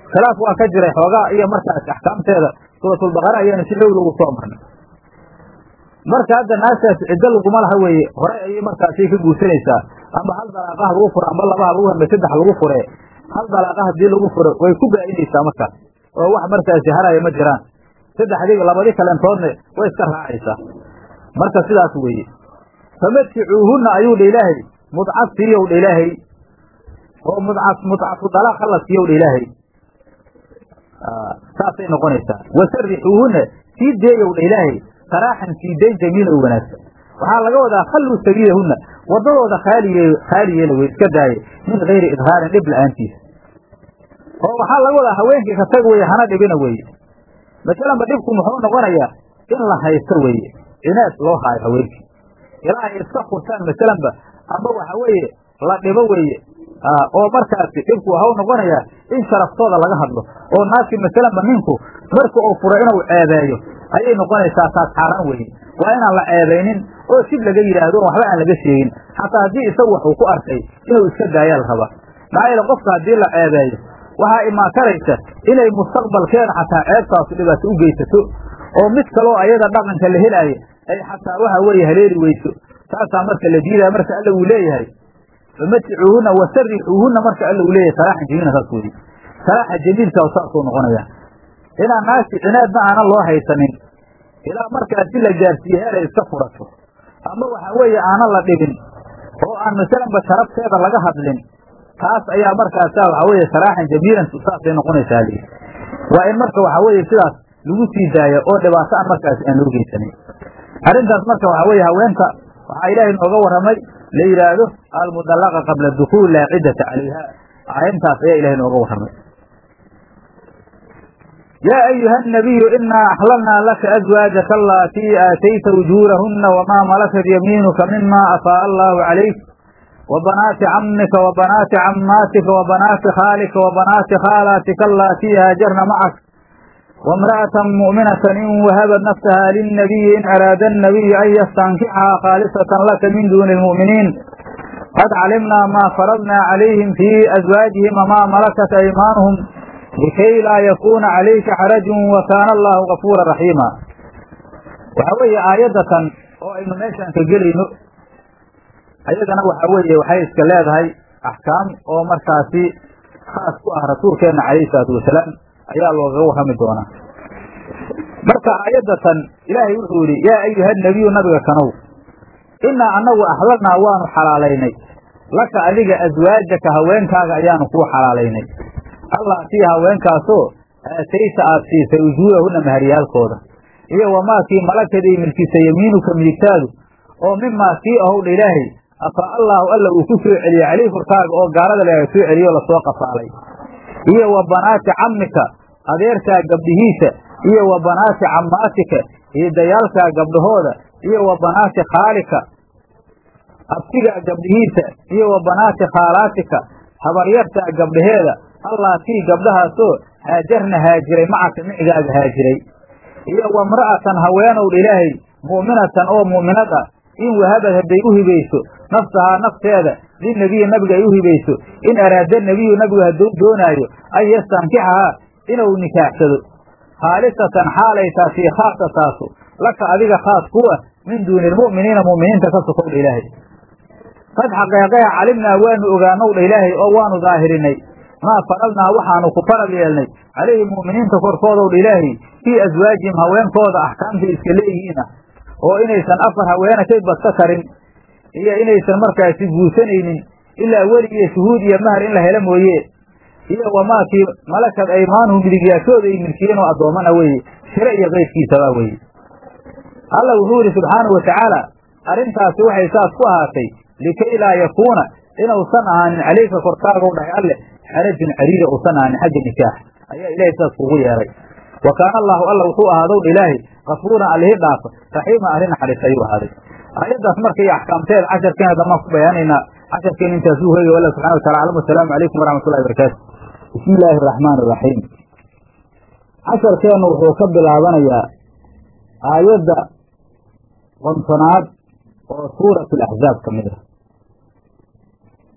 khilaaf waa ka jiray xoogaa iyo markaas axkaamteeda suuratulbaqara ayaanu si xowla ugu soo marnay marka hadda naagtaas ciddo laguma laha weeye hore ayay markaasay ka guursanaysaa ama hal dalaaqaha lagu furo amba labaha lagu amba saddex lagu fure hal dalaaqa hadii lagu furo way ku gaa'inaysaa markaas oo wax markaasi haraya ma jiraan saddexdii labadii kaleentoodna way iska raacaysaa marka sidaas weeye famatticuuhunna ayuu dha ilaahay mudcad siiyow dha ilaahay oo mudcad mudcatu dalaaq hala siiyow dha ilaahay saasay noqonaysaa wasarixuuhunna sii deeyow dha ilaahay saraaxan sii dayn jamiila u wanaagsan waxaa laga wadaa khalluu sabiilahunna waddadooda khaaliye khaali yeela wey iska daaye min gayri idhaarin dhib la-aantiisa oo waxaa laga wadaa haweenkii ka tag weye hana dhibina weeye masalanba dhibku muxuu noqonayaa in la haysto weeye cinaad loo haayo haweenkii ilaa ay iska furtaan masalanba amba waxa weeye la dhibo weeye oo markaasi dhibku waxau noqonayaa in sharaftooda laga hadlo oo naagti masalanba ninku marka uu furo inuu ceebeeyo ayay noqonaysaa taas xaaraan weeye waa inaan la ceebaynin oo sib laga yidhaahdo waxba aan laga sheegin xataa haddii isagu waxuu ku arkay inuu iska daayaa la rabaa maxaa yeele qofka haddii la ceebeeyo waxaa imaan karaysa inay mustaqbalkeeda xataa ceebtaasu dhibaato u geysato oo mid kaloo ayada dhaqanka la helaayo ay xataa waxa weeye haleeli weyso taasaa marka la diidaya marka alla uu leeyahay famaticuuhunna wasarixuuhunna marka alla uu leeyahay saraaxan jamiila saas weeye saraaxa jamiilka saasuu noqonaya inaan naagti cinaadna aanan loo haysanin ilaa markaasi la gaarsiiye heelay iska furato ama waxa weeye aanan la dhibin oo aan masalanba sharafteeda laga hadlin taas ayaa markaasa waxa weeye saraaxan jamiilan saasay noqonaysaa li waa in marka waxa weeye sidaas lagu sii daaya oo dhibaato aan markaasi aan loo geysanin arrintaas marka waxa weeye haweenka waxaa ilaahay nooga warramay la yidhaahdo almudallaqa qabla dukuul laa ciddata calayha arrintaas ayaa ilahay nooga warramay yaa ayuha الnabiyu inaa axlalnaa laka azwaajaka alatii aatayta ujuurahuna wamaa malakat yamiinuka mima afaa'a allahu calayk وبناaت cمka وبناaت cmاaتika وبناaت khاalka وبناaت khاalاaتika اللاaتي hاaجرna mعك وامرأة مؤمنة in وhبت نفسها للنبي in أrاad النبي أn ystنkxha khاaلصة لka min dون المؤمiنiin qad cلمna ma فرضna عaليهم في أزواaجiهim وma ملكت أيماaنهم لkay laa ykuna عalayka xرج وkاn الlah غفوuرa رaحيiما waxa weeye aayadatan oo aynu meeshaan ka gelayno ayadana waxa weeye waxay iska leedahay axkaam oo markaasi khaas ku ah rasuulkeenna calayhi salaatu wasalaam ayaa loogaga warrami doonaa marka aayadatan ilaahay wuxuu yidhi yaa ayuha nabiyu nabiga kanow innaa annagu axlalnaa waanu xalaalaynay laka adiga aswaajaka haweenkaaga ayaanu kuu xalaalaynay allah sii haweenkaasoo aatayta aad siisay ujuurahunna maharyaalkooda iyo wamaa kii malakaday milkisa yamiinuka midigtaadu oo mimaa kii ahowdha ilaahay afaa allaahu alla uu ku soo celiyey caleyh korkaaga oo gaalada laga soo celiyo lasoo qafaalay iyo wa banaati cammika adeerkaa gabdhihiisa iyo wa banaati cammaatika hiidayaalkaa gabdhahooda iyo wa banaati khaalika abtigaa gabdhihiisa iyo wa banaati khaalaatika habaryartaa gabdhaheeda allaatii gabdhahaasoo haajarna haajiray macaka micigaaga haajiray iyo wa mra'atan haweenowdha ilaahay mu'minatan oo mu'minad ah in wahabad hadday u hibayso nafsahaa nafteeda linabiyi nabiga ay u hibayso in araada nebiyu nabigu hadduu doonaayo an yastankixahaa inuu nikaaxsado khaalisatan xaalay taasii khaasa taasu laka adiga khaas ku ah min duuni lmu'miniina mu'miniinta ka sokowdha ilaahay qad xaqeeqeha calimnaa waanu ogaanowdha ilaahay oo waanu daahirinay maa faradnaa waxaanu ku farad yeelnay calayhim mu'miniinta korkoodowdha ilaahay fii aswaajihim haweenkooda axkaamtay iska leeyihiin ah oo inaysan afar haweena kay badka karin iyo inaysan markaasi guursanaynin ilaa weli iyo shuhuud iyo mahar in la helo mooye iyo wamaakii malakad aymaanuhu midigyaashooda ay milkiyeen oo addoommana weeye shiro iyo keyrkiisaba weeye alla wuxuu yidhi subxaanahu watacaala arrintaasi waxay saas ku ahaatay likay laa yakuuna inuusan ahaanin calayka korkaagow dhahay alleh xarajun cariira uusan ahaanin xagga nikaax ayaa ilahay saas kugu yeeray wa kaana allaahu alla wuxuu ahaadowdha ilaahay kafuuran allihi dhaafa raxiima arrin naxariis ayuu ahaaday aayaddaas marka iyo axkaamteeda casharkeena damaan ku bayaanaynaa casharkeena intaasuu hoogay wallah subxana wa tacala aclam wasalaamu calaykum waraxmatullahi barakaatu bismi illaahi araxmaan iraxiim casharkeennu wuxuu ka bilaabanayaa aayadda qontonaad oo suurat alaxzaab ka mid ah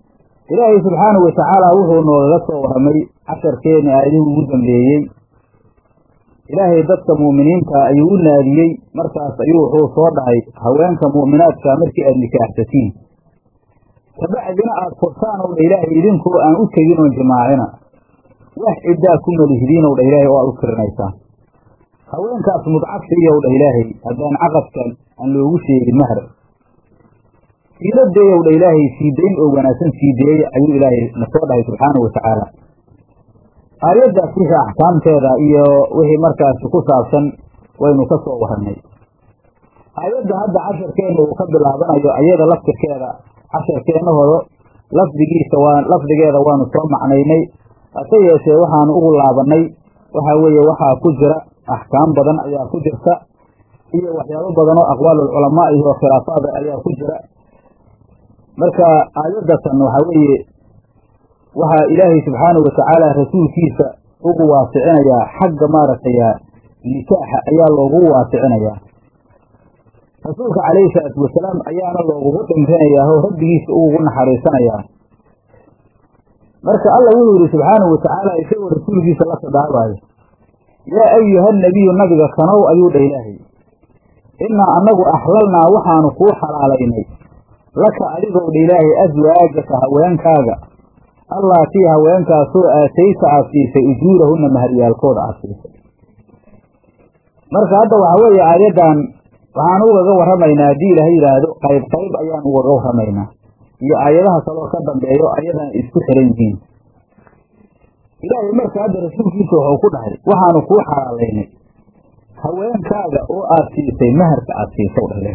ilaahay subxaanahu watacaala wuxuu noogaga soo warramay casharkeeni aayadihii ugu dambeeyey ilaahay dadka mu'miniinta ayuu u naadiyey markaas ayuu wuxuu soo dhahay haweenka mu'minaadka markii aad nikaaxsatiin kabacdina aada furtaan ow dha ilaahay idinkoo aan u tegin oon jimaacina wax ciddaa ku malihdiin ow dha ilaahay oo aad u tirinaysaan haweenkaas mudcad siiyow dha ilaahay haddaan caqadkan aan loogu sheegin mahar siiladeeyow dha ilaahay siidayn oo wanaagsan siideeye ayuu ilaahay na soo dhahay subxaanahu watacaala aayaddaas wixii axkaamteeda iyo wixii markaasi ku saabsan waynu ka soo warannay aayadda hadda casharkeenna uu ka bilaabanayo ayada laftirkeeda casharkeennahooda lafdigiisa waa lafdigeeda waanu soo macnaynay hase yeeshee waxaanu ugu laabannay waxaa weeye waxaa ku jira axkaam badan ayaa ku jirta iyo waxyaabo badan oo aqwaalulculamaa iyo khilaafaada ayaa ku jira marka aayaddatan waxaa weeye waxaa ilaahay subxaanahu watacaala rasuulkiisa ugu waasicinayaa xagga maaragtay nikaaxa ayaa loogu waasicinayaa rasuulka calayhi salaatu wasalaam ayaana loogugu dhimrinayaa oo rabbigiisa ugugu naxariisanayaa marka alla wuxuu yidhi subxaanahu watacaala isagoo rasuulkiisa la khidaabayo yaa ayuha nabiyu nabiga kanow ayuu dha ilaahay innaa annagu axlalnaa waxaanu kuu xalaalaynay laka adigow dha ilaahay aswaajaka haweenkaaga allaatii haweenkaasoo aatayta aad siisay ujuurahunna maharyaalkooda aad siisay marka hadda waxaa weeye aayaddan waxaan ugaga warramaynaa haddii ilaahay yidhaahdo qayb qayb ayaan ugaga warramaynaa iyo aayadaha kaloo ka dambeeyo ayadan isku xiran yihiin ilaahay marka hadda rasuulkiisa wuxuu ku dhahay waxaanu kuu xalaalaynay haweenkaaga oo aad siisay maharka aad siisay dhale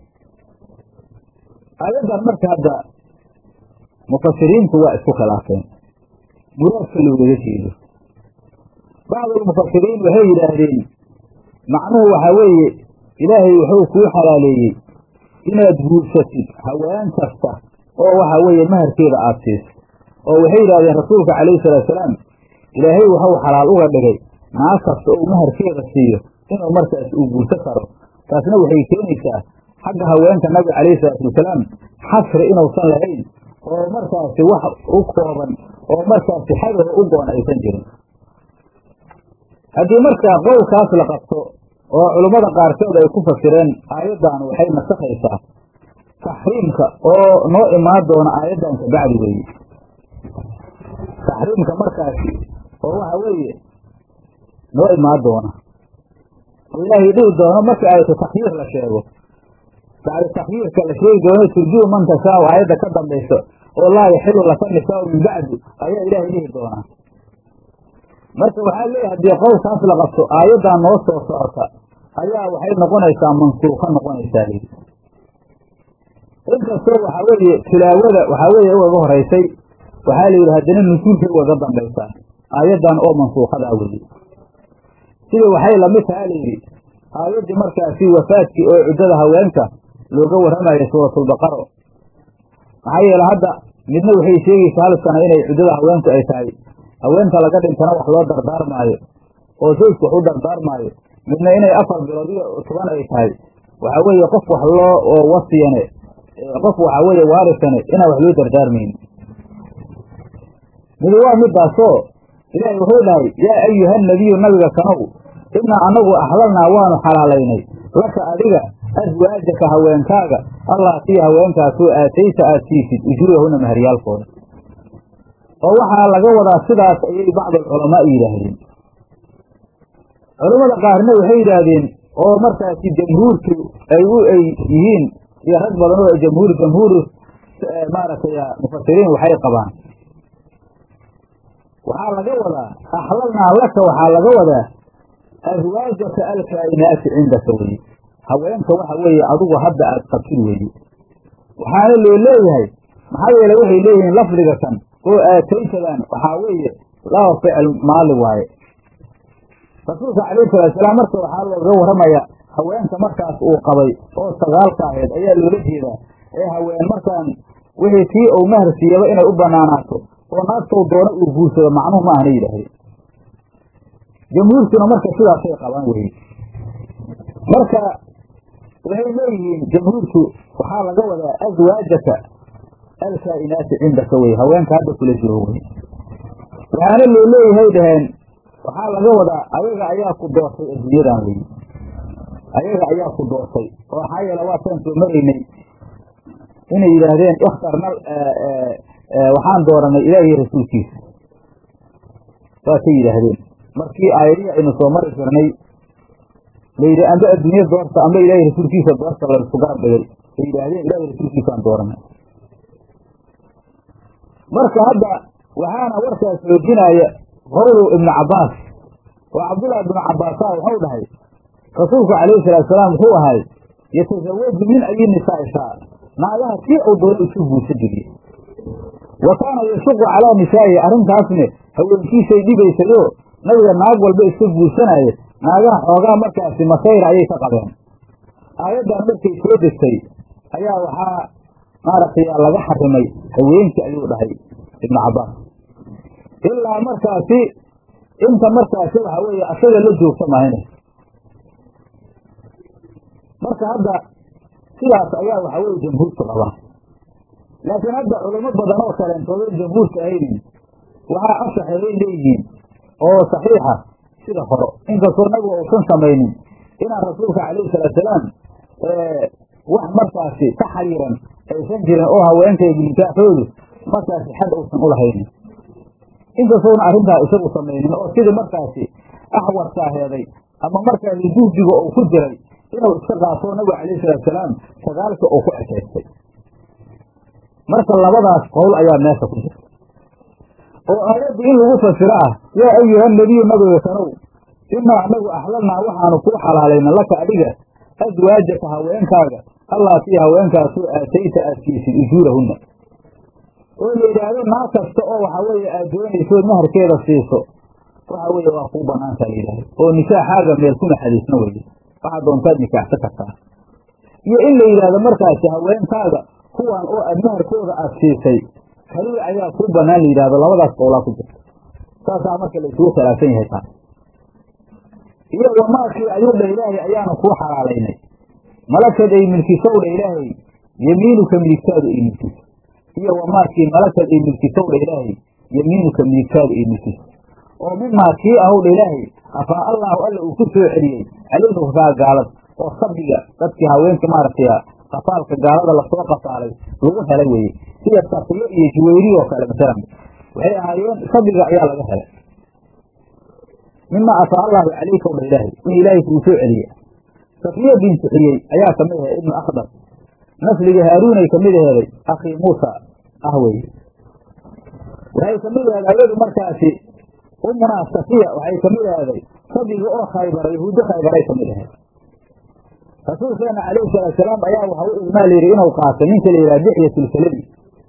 aayaddan marka hadda mufasiriintu waa isku khilaafeen muraadka loogaga jeedo bacdulmufasiriin waxay yidhaahdeen macnuhu waxaa weeye ilaahay wuxuu kuu xalaaleeyey inaad guursatid haween kasta oo waxaa weeye maharkeeda aada siiso oo waxay yidhahdeen rasuulka calayhi salaatusalaam ilaahay wuxuu xalaal uga dhigay naag kasta oo maharkeeda siiyo inuu markaas uu guurso karo taasna waxay keenaysaa xagga haweenka nabiga calayhi salaatu wasalaam xasri inuusan lahayn oo markaasi wax u kooban oo markaasi xadaho u goon aysan jirin haddii markaa qowlkaas la qabto oo culummada qaarkood ay ku fasireen aayaddan waxay nasakhaysaa taxriimka oo noo imaan doona aayaddan kabacdi weeye taxriimka markaasi oo waxa weeye noo imaan doona oo ilaahay dhihi doono marka ayatu takhyiir la sheego bacda takhyiirka la sheegi doono turjuu man tashaau aayadda ka dambayso oo laa yaxilu laka nisaau min bacdi ayaa ilaahay dhihi doonaa marka waxaa leeyahay haddii qowlkaas la qabto aayaddan noo soo socota ayaa waxay noqonaysaa mansuuka noqonaysaa lii inkastoo waxaa weeye tilaawada waxaa weeye ugaga horaysay waxaa la yidhi haddana nusuulkay ugaga dambaysaa aayaddan oo mansuukadaa weye sida waxay lamid tahaa layidhi aayaddii markaasi wafaadkii oo ciddada haweenka looga warramayo suuratulbaqaro maxaa yeele hadda midna waxay sheegaysaa hal sana inay ciddada haweenku ay tahay haweenta laga dhintana wax loo dardaarmaayo oo zawjku wax u dardaarmaayo midna inay afar bilood iyo toban ay tahay waxaa weeye qof wax loo oo wasiyane qof waxaa weeye waarisane inaan wax loo dardaarmayni midi waa midaasoo ilaahay wuxuu dhahay yaa ayuha nabiyu nabiga kanow innaa anagu axlalnaa waanu xalaalaynay laka adiga aswaajaka haweenkaaga allaatii haweenkaasoo aatayta aad siisid ujuurahuna maharyaalkooda oo waxaa laga wadaa sidaas ayay bacdulculamaa yidhaahdeen culammada qaarna waxay yidhaahdeen oo markaasi jamhuurku ay u ay yihiin iyo rag badan oo jamhuur jamhuuru maaragtay mufasiriin waxay qabaan waxaa laga wadaa axlalnaa laka waxaa laga wadaa aswaajaka alkaa'inaati cindaka weye haweenka waxa weeye adigu hadda aad qabtid weeye waxaana loo leeyahay maxaa yeele waxay leeyihiin lafdiga kan oo aataytadan waxaa weeye laba ficil maali waaye rasuulka calayhi salaatusalaam marka waxaa looga warramaya haweenka markaas uu qabay oo sagaalka ahayd ayaa loola jeedaa ee haween markaan wixii tii uu mahar siiyaba inay u banaanaato oo naagtou doono uu guursado macnuhu ma ahna yidhaahdeen jamhuurkuna marka sidaasay qabaan weye marka waxay leeyihiin jamhuurku waxaa laga wadaa aswaajaka alkaa'inaati cindaka wey haweenka hadda kula joogo wey waxaana loo leeyahay dhaheen waxaa laga wadaa ayaga ayaa ku doortay adduunyadan wey ayaga ayaa ku doortay oo maxaa yeele waataan soo maraynay inay yidhaahdeen ikhtarna waxaan dooranay ilaahiy rasuulkiisa saasay yidhaahdeen markii aayadihii aynu soo mari jirnay layidhi amba adduunya doorta amba ilaahay rasuulkiisa doorta laisku garab dhigay ay yidhaahdeen ilahay rasuulkiisaan dooranay marka hadda waxaana warkaas xoojinaya qowlow ibnu cabbaas oo cabdullaahi ibnu cabbaasa waxau dhahay rasuulku calayhi salaatu salaam wuxuu ahay yatasawaju min ayi nisaa shaa naagaha kii uu doono isu guursa jiriye wa kaana yashuqu calaa nisaa'ihi arrintaasne haweenkiisay dhibaysayoo nabiga naag walba iska guursanaaye naagaha xoogaa markaasi masayra ayay ka qabeen aayaddan markay soo degtay ayaa waxaa maaragtay laga xarimay haweenkii ayuu dhahay ibnu cabbaas ilaa markaasi inta markaasi waxa weeye asaga la joogta mahayne marka hadda sidaas ayaa waxa weye jamhuurtu qabaa laakiin hadda culamo badan oo kaleentoodon jamhuurka ahaynin waxaa asaxeeyay leeyihiin oo saxiixa sida horo inkastoo nabigu uusan samaynin inaan rasuulka calayhi salaatusalaam wax markaasi ka xariiran aysan jirin oo haweenkaygu nikaaxoodu markaasi xad uusan u lahaynin inkastoona arrintaa isagu samaynin oo sidii markaasi axwarkaaheeday ama markaasi duudiga uu ku jiray inuu iska qaatoo nabigu calayhi salaatusalaam sagaalka uu ku ekaystay marka labadaas qowl ayaa meesha ku jirta oo aayaddu in lagu fasiro ah yaa ayuha nabiyu nabiga kanow inaa anagu axlalnaa waxaanu kuu xalaalayna laka adiga aswaajaka haweenkaaga allaatii haweenkaasoo aatayta aad siisid ujuurahunna oo la yidhaahdo naag kasta oo waxa weeye aad doonaysood maharkeeda siiso waxa weeye waa kuu banaantaa la yidhahdo oo nikaaxaaga meel kuma xadiisna weye waxaa doontaad nikaaxsan kartaa iyo in la yidhaahdo markaasi haweenkaaga kuwan oo aad maharkooda aad siisay kaliya ayaa kuu banaan la yidhahdo labadaas qowlaa ku jirta saasaa marka la isugu khilaafsan yahay taas iyo wamaakii ayuu dha ilaahay ayaanu kuu xalaalaynay malakad ay milkisowdha ilaahay yemiinuka midigtaadu ay milkiso iyo wamaakii malakad ay milkisowdha ilaahay yemiinuka midigtaadu ay milkiso oo mimaa kii ahowdha ilaahay afaa allaahu alla uu ku soo celiyey calayhi kufaa gaalad oo sabiga dadkii haweenka maaragtay qafaalka gaalada lasoo qafaalay lagu helay weeye sida safiyo iyo juwayri oo kale masalan waxay ahaayeen sabiga ayaa laga helay mima afaa allaahu calayka odha ilaahay in ilaahay kuu soo celiye safiya bintu xiyey ayaa kamid ahay ibnu akhdar nasliga haaruunay kamid aheeday akhii muusa ah weeye waxay kamid aheed ayadu markaasi umunaa safiya waxay kamid aheeday sabiga oo khaybara yahuuddo khaybaray kamid aheed rasuulkeena calayhi salaatusalaam ayaa waxa u idmaa layidhi inuu qaato ninka la yidhaha dixyatulkaladi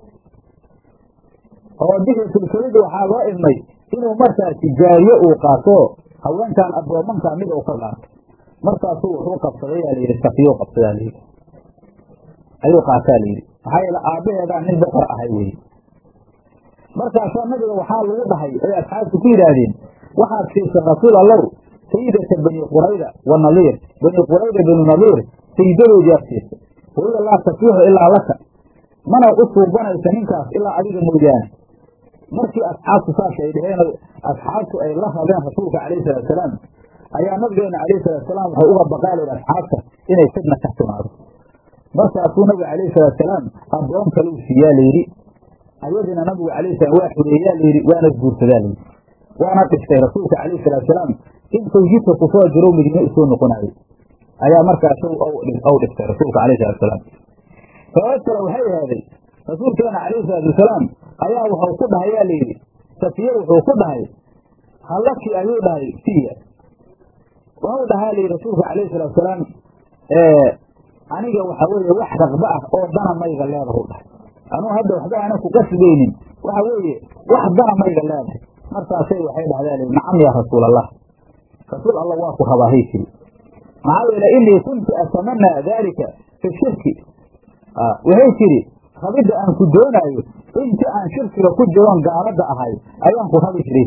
oo dixyatulkaladi waxaa loo idmay inuu markaasi jaariye uu qaato haweenkan addoomanka mid uu ka qaato markaasuu wuxuu qabsaday yaa layidhi safiyo qabsadaa layidhi ayuu qaataa layidhi maxaa yeele aabbaheedaa nin boqor ahay weye markaasaa nabiga waxaa lagu dhahay ay asxaabtu ku yidhaahdeen waxaad siisay rasuul allow sayidata bani qurayda wa naliir bani qurayda bani naliir sayidadoodii aad siisay waiga laa tasiixu ilaa laka mana u suubanaysa ninkaas ilaa adiga mooyaane markii asxaabtu saas ay dheheen asxaabtu ay la rabeen rasuulka calayhi salaatusalaam ayaa nabigeena calayhi salaatusalaam waxay uga baqaaleen asxaabta inay fidna ka timaado markaasuu nabiga calayhi salaatusalaam addoon kale u siiyaa layidhi ayadina nabigu calayhi salaam waa xureeyaa layidhi waana guursadaa layidhi waana dhistay rasuulka calayhi salaatusalaam intuu jidka kusoo jiro midne usoo noqonaayey ayaa markaas ou dhistay rasuulka calayhi salaatusalaam sabab kale waxay ahaaday rasuulkeena calayhi salaatu wasalaam ayaa wuxuu ku dhahay yaa layidhi safiye wuxuu ku dhahay hallaki ayuu dhahay siya wuxuu dhahaa layidhi rasuulka calayhi salatu wasalaam aniga waxa weeye wax raqba ah oo dana mayga leedahu dhahay anuu hadda waxba aanan ku qasbaynin waxa weeye wax dana mayga leedahay markaasay waxay dhahdaa layidhi nacam yaa rasuul allah rasuul allah waa ku rabaahay tiri maxaa yeele inii kuntu atamanaa daalika fi shirki waxay tidhi rabidda aan ku doonaayo inta aan shirkiga ku jiroon gaalada ahay ayaan ku rabi jiray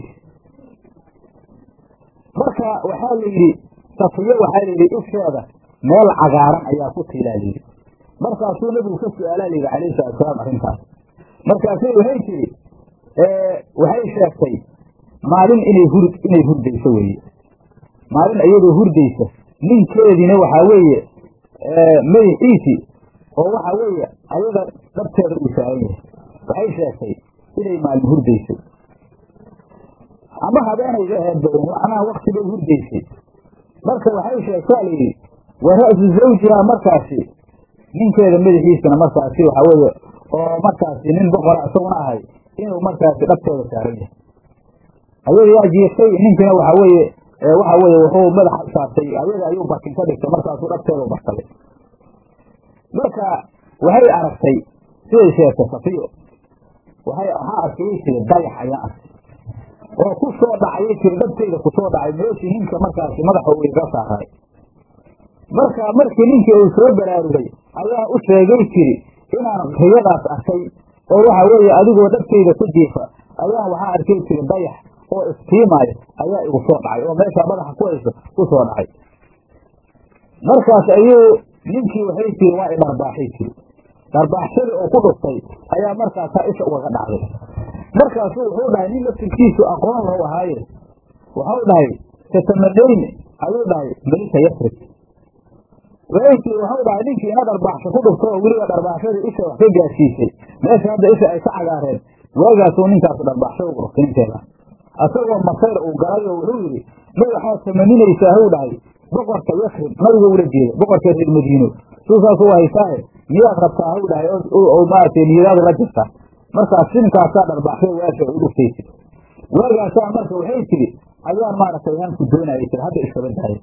marka waxaa la yidhi safiyo waxaa layidhi isheeda meel cagaaran ayaa ku tiilaa layidhi markaasuu nebigu ka su-aalaa layidhi calayhi salatu salaam arrintaas markaasay waxay tidhi waxay sheegtay maalin inay hur inay hurdayso weeye maalin iyadoo hurdaysa ninkeediina waxaa weeye madaxiisi oo waxaa weeye ayada dhabteeda uu saaran yahay waxay sheegtay inay maalin hurdaysay ama habeenayga ahayd badan macnaha wakti bay hurdaysay marka waxay sheegtaa layidhi wa ra'su zawjihaa markaasi ninkeeda madaxiisana markaasi waxaa weeye oo markaasi nin boqora isaguna ahay inuu markaasi dhabteeda saaran yahay ayada yaa jiirtay ninkiina waxaa weeye waxa weeye wuxuu madaxa saartay ayaga ayuu barkin ka dhigtay markaasuu dhabteeda barsaday marka waxay aragtay siday sheegtay safiyo waxay waxaa arkayay tiri dayax ayaan arkay oo ku soo dhacayay tiri dhabteyda ku soo dhacay meeshii ninka markaasi madaxa uu iga saaray marka markii ninkii uu soo baraarugay ayaa u sheegay tiri inaan riyadaas arkay oo waxa weeye adigoo dhabteyda ku jiifa ayaan waxaa arkay tiri dayax oo istiimaayo ayaa igu soo dhacay oo meeshaa madaxa ku hayso ku soo dhacay markaas ayuu ninkii waxay tiri waa i dharbaaxay tiri dharbaaxshadii oo ku dhuftay ayaa markaasaa isha ugaga dhacday markaasuu wuxuu dhahay nin laftirkiisu aqoon loo ahaaye waxau dhahay tatamanayni ayuu dhahay melika yasrib waxay tiri waxau dhahay ninkii ina dharbaaxsho ku dhufto oo weliba dharbaaxshadii isha wax ka gaadsiisay meesha hadda isha ay ka cagaareen waagaasuu ninkaasu dharbaaxsho ugu dhuftay ninkeeda asagoo masayr uu galay oo wuxuu yidhi ma waxaad tamaninaysaa huu dhahay boqorka yasrib nabiga ula jeeda boqorka reer madiino suusaasuu haysaahe miyaad rabtaa huu dhahay oo maaragtay niyadaadu la jirta markaas sinkaasaa dharbaaxshay waasha u dhuftaysid waagaasaa marka waxay tidhi ayaan maaragtay hanku doonayay tir hadda iskaba dahay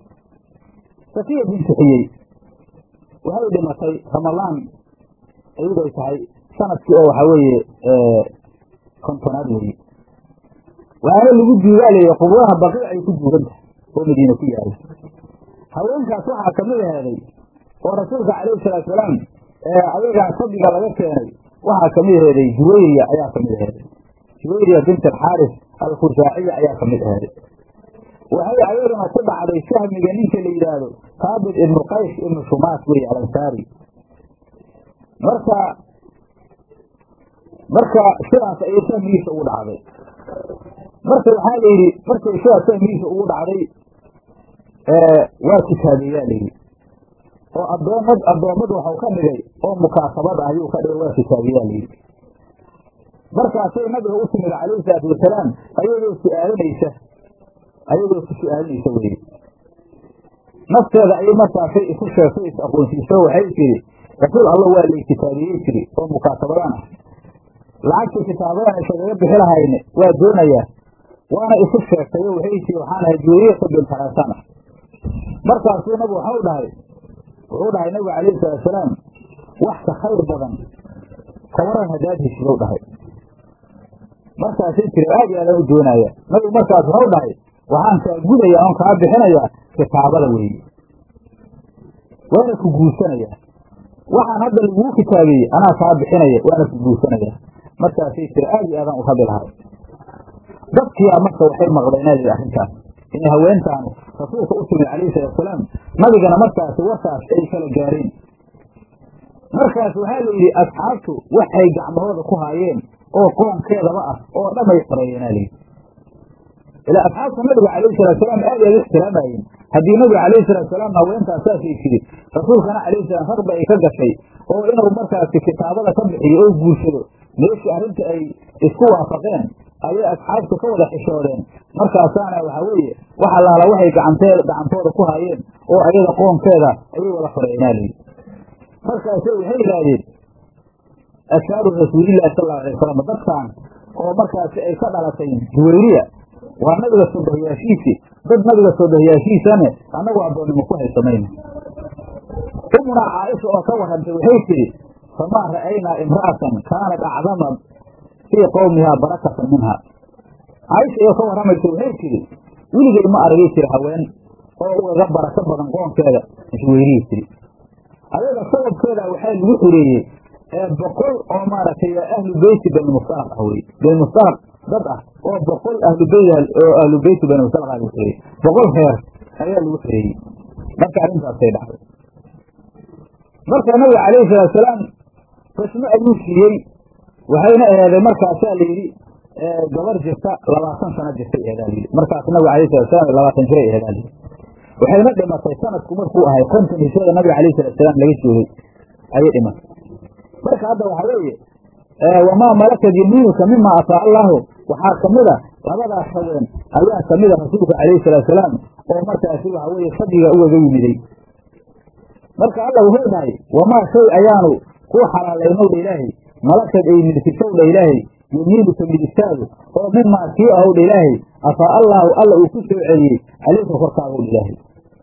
safiya binti xiyey waxay dhimatay ramalaan iyaday tahay sanadkii oo waxaa weeye kontonaad weeye waxaana lagu duugaalaya qubuuraha baqiic ay ku duugan tahay oo madiine ku yaala haweenkaas waxaa kamid aheeday oo rasuulka calayhi salaatu salaam ayagaa sabiga laga keenay waxaa kamid aheeday juwayriya ayaa kamid aheeday juwayriya bint alxaaris alkhusaaciya ayaa kamid aheeday waxay ayaduna ku dhacday sahmiga ninka la yidhaahdo taabit ibnu qays ibnu shumaas wey alansaari marka marka sidaas ayay sahmigiisa ugu dhacday marka waxaa la yidhi markay sidaas sahmigiisa ugu dhacday waa kitaabeeyaa la yidhi oo adoomad addoommad waxau ka dhigay oo mukaasabad ah ayuu ka dhigay waa kitaabeeyaa la yidhi markaasay nabiga u timid calayhi salaatu wasalaam ayadoo su-aalinaysa ayadoo ku su-aalinaysa weye nafteeda ayay markaasay isu sheegtay is aqoonsiiso waxay tiri rasuul allah waa lay kitaabiyey tiri oo mukaasabadaan ah lacagtii kitaabadan isagaga bixi lahayne waa doonayaa waana isu sheegtay oo waxay tiri waxaan ahay juuriyata binta haysana markaasuu nabigu waxau dhahay wuxuu dhahay nabigu calayhi salaatusalaam wax ka khayr badan ka waran haddaad heshidow dhahay markaasay tiri aad iyo aadaan u doonaya nabigu markaas waxau dhahay waxaan kaa gudayaa oon kaa bixinayaa kitaabada weeye waana ku guursanayaa waxaan hadda laguu kitaabeeyey anaa kaa bixinaya waana ku guursanayaa markaasay tiri aad iyo aadaan u rabi lahay dadkiyaa marka waxay maqleenaadi arrintaas inay haweentaanu rasuulka u timid calayhi salaatusalaam nabigana markaasi warkaas ay kala gaareen markaas waxaa la yidhi asxaabtu waxay gacmahooda ku haayeen oo qoonkeedaba ah oo dhamay xoreeyeenaa layidhi ilaa asxaabta nabiga calayhi salaatusalaam aad ay u ixtiraamayeen haddii nabiga calayhi salaatusalaam haweentaas saasay tiri rasuulkana calayhi salaam ragba ay ka gashay oo inuu markaasi kitaabada ka bixiyo oo guursado meeshii arrinta ay isku waafaqeen ayay asxaabtu ka wada xishoodeen markaasaana waxaa weeye wax allaala waxay gacantee gacantooda ku haayeen oo ayada qoonkeeda ayay wada xoreeyeenaa layidhi markaase waxay yidhaahdeen ashaaru rasuulillahi sal allau alay wasalam dadkan oo markaasi ay ka dhalatay juwayriya waa nabiga soodahiyaashiisi dad nabiga soodahiyaashiisane annagu addoonnimo ku haysamayno umuna caaisha oo ka warrantay waxay tidhi famaa ra'aynaa imra'atan kaanat acdama fii qowmihaa barakatan minha caaisha oo ka warramaysa waxay tidhi weligay ma aragay jira haween oo ugaga barako badan qoonkeeda juwayriya tidhi ayaga sababkeeda waxaa lagu xoreeyey ee boqol oo maaragtay ahlu beyti banimustalaq ah wey banimustalaq dad ah oo boqol ahlu beyt oo ahlu beyti banimustalaq ah lagu xoreeyey boqol reer ayaa lagu xoreeyey marka arrintaasay dhacday marka nabiga calayhi salaatusalaam rasmo ayuu siiyey waxayna eheeday markaasaa la yidhi gabar jirta labaatan sano jirtay ehedaa layidhi markaas nabiga alayh salatu salam labaatan jiray ehedaa layidhi waxayna dhimatay sanadku markuu ahay konton hijrada nabiga alayh salatu salaam laga joogay ayay dhimatay marka hadda waxa weeye wamaa malakat yamiinuka mima ataa allahu waxaa kamida labadaas haween ayaa kamida rasuulka calayhi salaatu salaam oo markaasi waxa weeye fadliga ugaga yimiday marka alla wuxuu dhahay wamaa shay ayaanu kuu xalaalaynowdha ilaahay malakad ay milkisowdha ilaahay yamiinuka midigtaadu oo mimaa kii ahowdha ilaahay afaa allaahu alla uu ku soo celiyey caleyka korkaagowdha ilaahay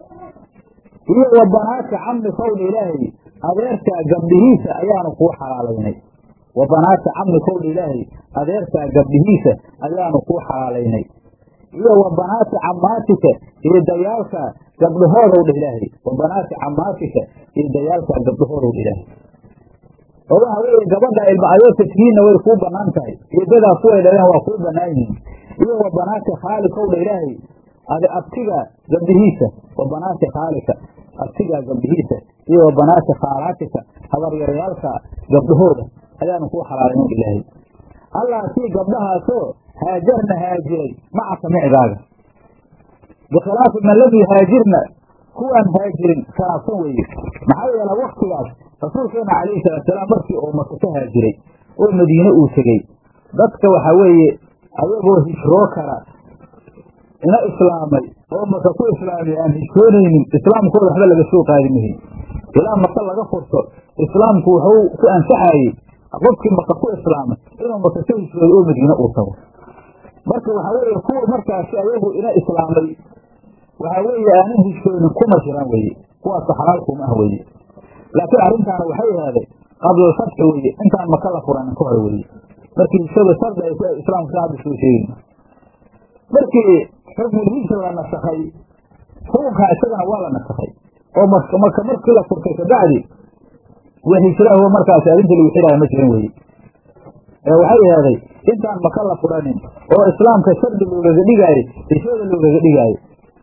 iyo wa banaadka camnikowdha ilaahay adeerkaa gabdhihiisa ayaanu kuu xalaalaynay wa banaadka camnikowdha ilaahay adeerkaa gabdhihiisa ayaanu kuu xalaalaynay iyo wa banaati camaatika iyo dayaalka gabdhahoodowdha ilaahay wa banaati camaatika iyo dayaalka gabdhahoodowdha ilaahay oo waxa weeye gabadha ilma ayootadkiinna way kuu banaan tahay eedadaa kuway dhaleen waa kuu banaan yihiin iyo wa banaati khaalikowdha ilaahay abtiga gabdhihiisa wa banaati khaalika abtigaa gabdhihiisa iyo wa banaati khaalaatika habaryarayaalka gabdhahooda ayaanu kuu xalaalaynow ilaahay allah sii gabdhahaasoo haajarna haajiray macaka micgaaga bikhilaafi man lam yuhaajirna kuwaan haajirin khilaafsan weeye maxaa yeele waktigaas rasuulkeena calayhi salaatusalaam markii uu maka ka haajiray oo madiine uu tegey dadka waxa weeye ayagoo hijroo kala ina islaamay oo maka ku islaamay aan hijroonaynin islaamkooda waxba laga soo qaadi mahin ilaa maka laga furto islaamku wuxuu ku ansaxayey qofkii maka ku islaamay inuu maka ka hijroodo oo madiine uu tago marka waxa weeye kuwa markaasi ayagu ina islaamay waxa weeye aanan hijroonin kuma jiraan weeye kuwaasa xalaalkuma ah weeye laakiin arrintaana waxay ahaaday qablalfatxi weeye intaan maka la furanin ka hore weeye markii hijrada shardi ay islaamku ka hadda soo sheegin markii xukmulhijra la nasakhay xukunkaa isagana waa la nasakhay oo maka markii la furtay kabacdi wax hijraho markaasi arrinta lagu xidhaayo ma jirin weeye ee waxay ahaaday intaan maka la furanin oo islaamka shardi loogaga dhigaayo hijrada loogaga dhigaayo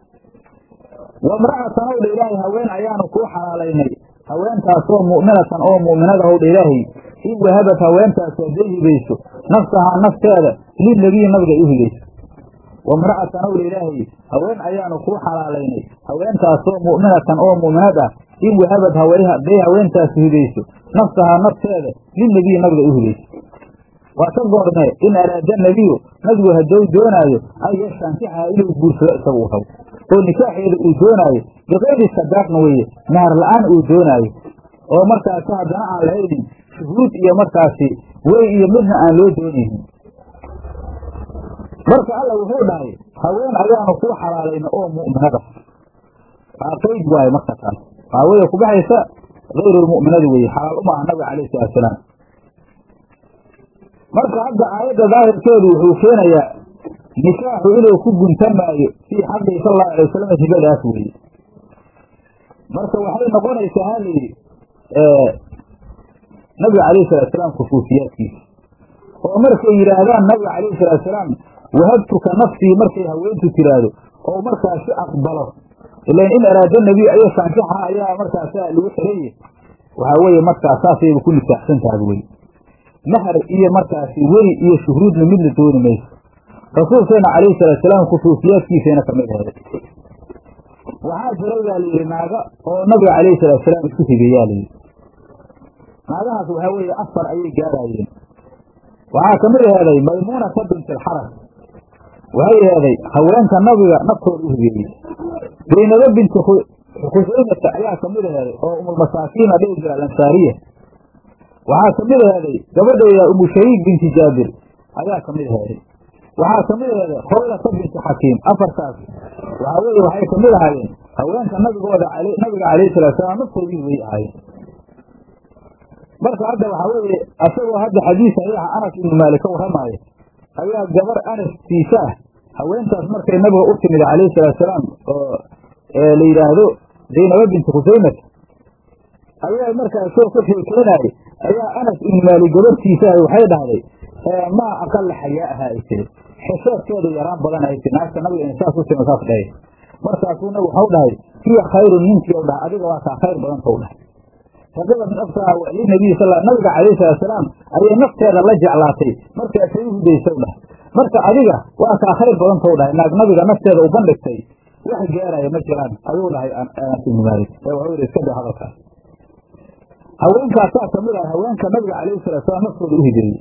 wamra'atan owdha ilaahay haween ayaanu kuu xalaalaynay haweentaasoo mu'minatan oo mu'minada howdha ilaahay in wahabat haweentaasi hadday hibayso nafsahaa nafteeda lilnebiyi nabiga ay u hibayso wamra'atan owdha ilaahay haween ayaanu kuu xalaalaynay haweentaasoo mu'minatan oo mu'minad ah in wahabad hadday haweentaasi hibayso nafsahaa nafteeda lilnebiyi nabiga ay u hibayso waa ka goormee in araada nebiyu nabigu haddou doonaayo an yastankixa inuu guursado isaga u rabo oo nikaaxeeda uu doonaayo bikayri sadaaqna weeye mahar la-aan uu doonaayo oo markaasi haddana aan lahaynin shuhuud iyo markaasi wey iyo midna aan loo doonaynin marka alla wuxuu dhahay haween ayaanu kuu xalaalayna oo mu'minada waa qayd waaye marka taas waxaa weeye kubaxaysa hayrulmu'minadi weeye xalaal uma ah nabiga calayhi salatusalaam marka hadda aayadda daahirkeedu wuxuu keenayaa nikaaxu inuu ku guntamaayo fii xaqii sal allahu alay wasalam hibadaas weeye marka waxay noqonaysaa ha layidhi nabiga calayhi salatusalaam khusuusiyaadkiisa oo markay yidhaahdaan nabiga calayhi salaatusalaam wahabtuka nafsii markay haweentu tiraahdo oo markaasi aqbalo ilan in araada nebiy ayo saankixa ayaa markaasa lagu xiraye waxaa weeye markaas saasayba ku nikaaxsan tahay wey mahar iyo markaasi weli iyo shuhruudna midna dooni mayso rasuulkeena calayhi salaatusalaam khusuusiyaadkiisayna kamid aheeday waxaa jiray baa layidhi naaga oo nabiga calayhi salaatusalaam isku higeeyaa layidhi naagahaas waxaa weeye afar ayay gaaraayeen waxaa kamid aheeday maymuunata bint alxaras waxay aheeday haweenka nabiga naftooda u higeeyey zaynabo binti khusaymata ayaa kamid aheeday oo umulmasaakiina dhihi jira alansaariya waxaa kamid aheeday gabadheeda umu shariik binti jaabir ayaa kamid aheeday waxaa kamid aheeday khoylata binti xakiim afartaas waxaa weye waxay kamid ahaayeen haweenka nabigooda nabiga calayhi salaatusalaam naftoodii way ahaayeen marka hadda waxaa weeye asagoo hadda xadiis saxiixa anas ibnu maalik ka warramaayo ayaa gabar anas tiisa ah haweentaas markay nabiga u timid calayhi salaatusalaam oo la yidhaahdo zaynaba binti khusaymat ayaa markaas soo ka sheekeynaayay ayaa anas ibnu maalik gabartiisa ah waxay dhahday maa aqala xayaa'aha ay tiri xesheedkeedu yaraan badan ay tiri naagta nabiga in saas u timi saas dhahay markaasuu nabigu waxau dhahay hiya khayrun ninkii u dhahay adiga waa kaa khayr badanta u dhahay raqibat nafsaha linabiy sal nabiga calayhi salaatusalaam ayay nafteeda la jeclaatay markaasay u hudaysow dhah marka adiga waa kaa khayr badantou dhahay naag nabiga nafteeda u bandhigtay wax gaaraya ma jiraan ayuu dhahay anas ibnu maalik ee waxuu yidhi iska daa hadalkaas haweenkaasaa kamid ah haweenka nabiga calayhi salaatusalaam naftooda u hideeyey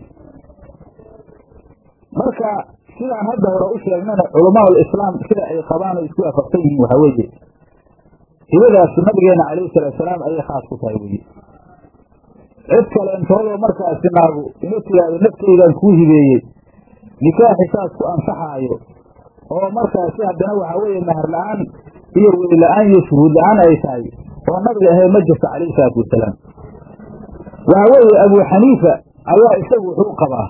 marka sidaan hadda hore u sheegnana culamaa ulislaam sida ay qabaan oo isku waafaqsan yihiin waxaa weeye hibadaas nabigeena calayhi salaatusalaam ayay khaas ku tahay weye cid kale intoodoo markaasi naagu ina tiraahdo nafteydan kuu hibeeyey nikaaxi saas ku ansaxaayo oo markaasi haddana waxaa weeye mahar la-aan iyo weli la-aan iyo shuhuud la-aan ay tahay oo nabiga ahayd ma jirto calayhi salaatu wasalaam waxaa weeye abuu xaniifa ayaa isagu wuxuu qabaa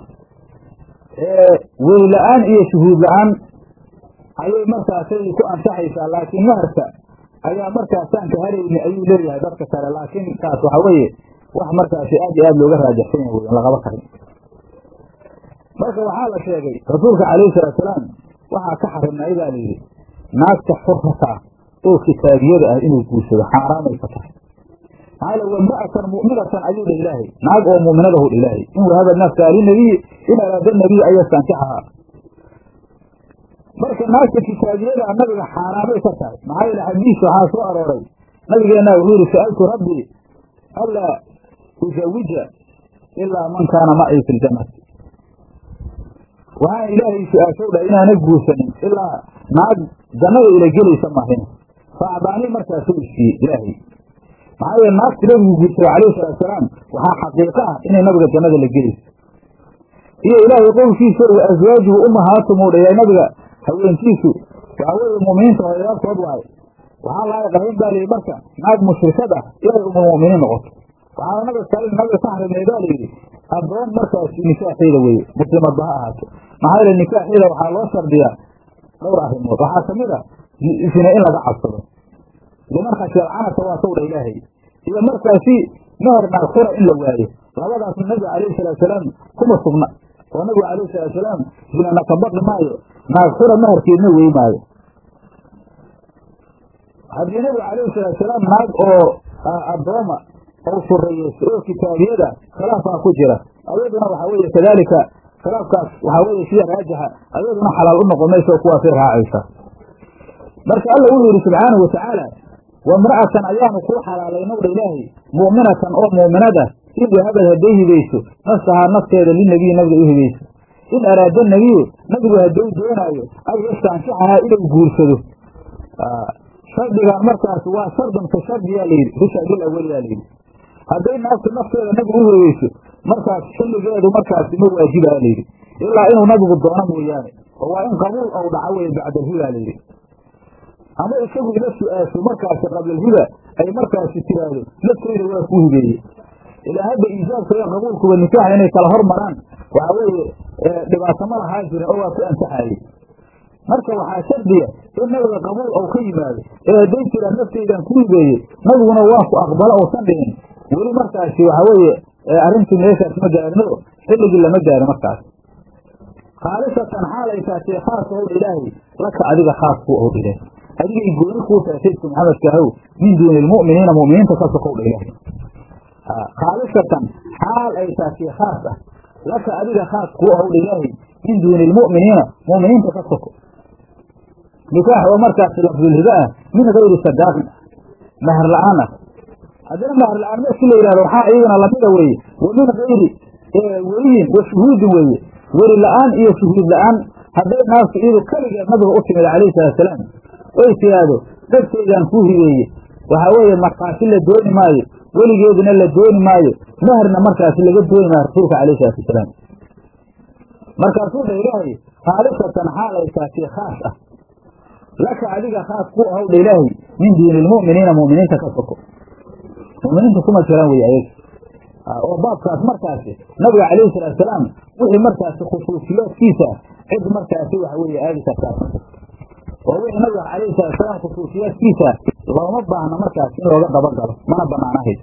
weli la-aan iyo shuhuud la-aan ayay markaasay ku ansaxaysaa laakiin maharka ayaa markaasaan ka harayni ayuu leeyahay dadka kale laakiin kaas waxaa weeye wax markaasi aad iyo aad looga raajaxsan yahay wey lagaba karin marka waxaa la sheegay rasuulka calayhi salaatusalaam waxaa ka xarimnay baa layidhi naagta xurrata oo kitaabiyada ah inuu guursado xaaraamay ka tahay maxaa yl wamra'atan mu'minatan ayuu dha ilaahay naag oo mu'minadahu dha ilaahay in wahaba nafsaha linabiyi in araada nabiy an yastankixa marka naagta kitaabiyada nabiga xaaraamay ka tahay maxaa yeele xadiis waxaa soo arooray nabigeena wuxuu yihi sa'altu rabbii anlaa uzawija ilaa man kaana macii fi ljannati waxaan ilaahay su-aashow dhahay inaana guursanin ilaa naag jannada ila gelaysa mahin fa acdaanii markaasuu isiiyey ilaahay maxaa yeele naagta nabigu guursaday calayhi salaatusalaam waxaa xaqiiqo ah inay nabiga jannada la gelayso iyo ilaahay qowlkiisa wa aswaajuhu umahaatumuu dhayaa nabiga haweenkiisu waxaa weeye mu'miniinta horeyaabkood waaye waxaa laga qaban baa layidhi marka naag mushrikad ah inay umulmu'miniin noqoto waxaana nabiga kale nabiga ka xarimay baa layidhi addoon markaasi nikaaxeeda weeye muslimadba ha ahaato maxaa yeele nikaaxeeda waxaa loo shardiyaa dhowr arrimood waxaa kamid a zine in laga cabsado liman khashiyal canata waa sawdha ilaahay iyo markaasi meher naagxura in la waayo labadaasna nabiga calayhi salaatusalaam kuma sugna oo nabigu calayhi salaatusalaam zinana ka baqi maayo naagxura meherkeedna wey maayo haddii nabigu calayhi salaatusalaam naag oo addooma oo sureeyeysa oo kitaabiyada khilaafaa ku jira ayaduna waxaa weeye kadaalika khilaafkaas waxaa weeye sida raajixa ayaduna xalaal u noqon mayso kuwaasay raacaysa marka alla wuxuu yidhi subxaanahu watacaala wamra'atan ayaanu kuu xalaalaynowdha ilaahay mu'minatan oo mu'minada in wahabad hadday hibayso nafsahaa nafteeda linabiyi nabiga u hibayso in araada nebiyu nabigu hadduu doonaayo an yastaankicahaa inuu guursado shardigan markaas waa shardun ka shardiyaa layidhi bisharbil awaliyaa layidhi hadday naagtu nafteeda nabigu u hibayso markaas xilligeedu markaasi ma waajibaa layidhi ilaa inuu nabigu doono mooyaane oo waa in qabuul ou dhaco weye bacdalhiba layidhi ama isagu ila su-aasho markaasi qablalhiba ay markaasi tiraahdo nafteyda waa kuu hibeeye ilaa hadda iijaabka iyo qabuulkuba nikaaxa inay kala hormaraan waxaa weeye dhibaato ma lahaa jirin oo waa ku ansaxaayey marka waxaa shardiya in nabiga qabuul ou ka yimaado ee hadday jiraan nafteydan ku hibeeye nabiguna waa ku aqbalo ousan dhihin weli markaasi waxaa weeye arrintii meeshaas ma gaarino xilligii lama gaaro markaas khaalisatan xaalay taatee khaas ow ilaahay laka adiga khaas ku ow ilaahay adigay gooni kuu tahay saydku maxamedka ahow min duuni lmu'miniina mu'miniinta ka sokow dha ilaahay khaalisatan xaal ay taatee khaas ah laka adiga khaas kuu ow dha ilaahay min duuni lmu'miniina mu'miniinta ka soko nikaax oo markaasi lafdulhiba ah min gayri sadaaqin mahar la-aan ah haddana mahar la-aan markii la yidhahdo waxaa iyagana lamida weeye wa min gayri weliyin wa shuhuudin weeye weli la-aan iyo shuhuud la-aan hadday naagtu iyadu keligeed nabiga u timid calayhi salaatusalaam oy tiraahdo dadkeydaan kuu hibeeye waxaa weeye markhaati la dooni maayo weligeeduna la dooni maayo meherna markaasi laga dooni maayo rasuulka calayhi salaatu wasalaam markaasuu dha ilaahay khaalisatan xaal ay taatee khaas ah laka adiga khaas ku ahow dha ilaahay min duuni lmu'miniina mu'miniinta ka soko mu'miniinta kuma jiraan wey ayaga oo baabkaas markaasi nabiga calayhi salaatusalaam wixii markaasi khusuusiyaadkiisa cid markaasi waxa weeye aadi kartaa oo wixii nabiga calayhi salaatusalaam khusuusiyaadkiisa looma baahno markaasi in looga dabagalo mana banaanahayd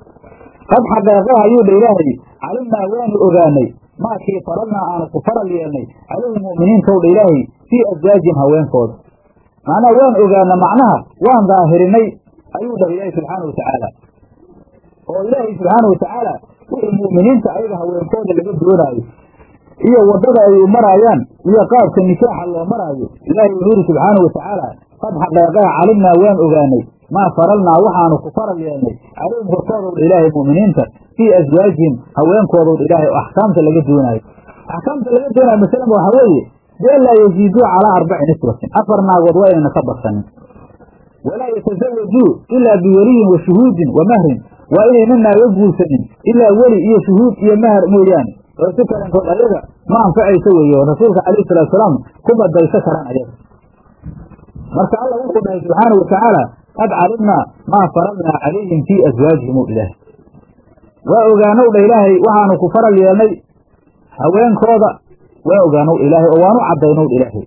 qad xaqeeqaha ayuu dha ilaahay calimnaa waanu ogaanay maakii faradnaa aanu ku faral yeelnay calayhi mu'miniintow dha ilaahay fii aswaajin haweenkooda macnaha waan ogaana macnaha waan daahirinay ayuu dhah ilaahay subxaana watacaala oo ilaahay subxaana watacaala wixii mu'miniinta ayaga haweenkooda laga doonaayo iyo waddada ay u maraayaan iyo qaabka nikaaxa loo maraayo ilaahay wuxuu yidhi subxaana watacaala qad xaqeeqaha calimnaa waan ogaanay maa faralnaa waxaanu ku faral yeelnay calayhim korkoodowdha ilaahay mu'miniinta fii aswaajihim haweenkoodowdha ilaahay oo axkaamta laga doonaayo axkaamta laga doonaayo masalan waxa weeye been laa yaziiduu calaa arbaci niswatin afar naagood waa inayna ka badsanin walaa yatasawajuu ilaa biweliyin wa shuhuudin wa mahrin waa inayna naaga guursanin ilaa weli iyo shuhuud iyo mahar mooyaane oo si kalentood ayaga ma anfacayso weeye oo rasuulka calayhi salatu salaam ku badayso karaan ayaga marka alla wuxuu dhahay subxaana watacaala qad calimnaa maa faradnaa calayhim fii aswaajihim o ilaahay waa ogaanow dha ilaahay waxaanu ku faral yeelnay haweenkooda waa ogaanow ilaahay oo waanu caddaynow dha ilaahay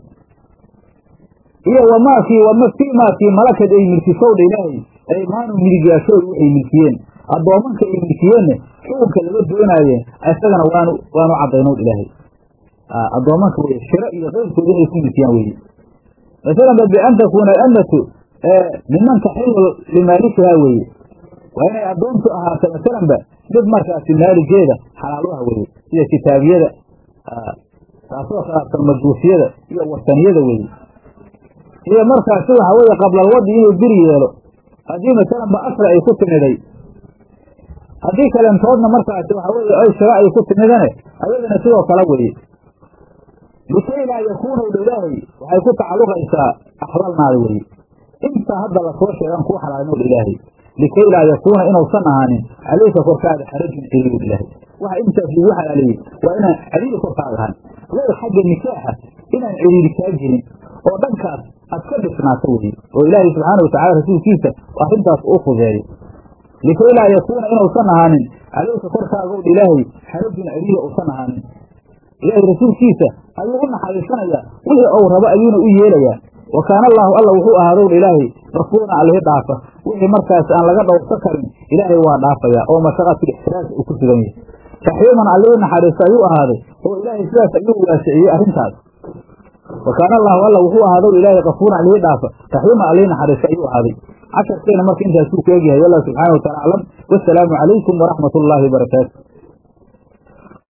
iyo wamaakii wama fii maakii malakad ay milkisowdha ilaahay aymaanu midigyaashooda waxay milkiyeen addoomanka ay milkiyeenna xukunka laga doonaaye isagana waanu waanu caddaynow dha ilaahay addoomanka weye shiro iyo qayrkooda inay ku milkiyaan weeye masalan ba bian takuuna alamatu miman taxilu limaalikihaa weeye waa inay addoontu ahaato masalanba mid markaasi maaligeeda xalaaluha weeye sida kitaabiyada taasoo khilaafsan majuusiyada iyo wataniyada weeye iyo markaasi waxa weeye qablalwadi inuu biri yeelo haddii masalanba asra ay ku timiday haddii kalentoodna markaasi waxa weeye ay shiro ay ku timidane ayadana sidoo kale weeye likay laa yakuuna dha ilaahay waxay ku tacalluqaysaa axlalnaada weeye inta hadda lasoo sheegan kuu xalaalnowd ilaahay likay laa yakuuna inuusan ahaanin calayka korkaada xarajun ciriirud ilaahay waxa intaas lagu xalaaleeyey waa inaan ciriiri korkaaga ahan low xagga nikaaxa inaan ciriiri kaa jirin oo dhankaas aad ka dhisnaato weye oo ilaahay subxaana watacala rasuulkiisa arrintaas uu fudeeyo likay laa yakuuna inuusan ahaanin calayka korkaagowdha ilaahay xarajun ciriiri uusan ahaanin ilaahay rasuulkiisa ayuu u naxariisanayaa wixii ou rabo ayuuna u yeelayaa wa kaana allaahu alla wuxuu ahaadowdha ilaahay rafuuran allihi dhaafa wixii markaas aan laga dhowrsa karin ilaahay waa dhaafayaa oo mashaqatulixtiraasa uu ku sugan yahay raxiiman allihii naxariista ayuu ahaaday oo ilaahay sidaas ayuu waasiciyey arrintaas wa kaana allaahu alla wuxuu ahaadowdha ilaahay kafuuran allihii dhaafa raxiiman allihii naxariista ayuu ahaaday casharkeena marka intaasuu ku egyahay wallahu subxaana wa taala aclam wasalaamu calaykum waraxmat ullaahi wabarakaatu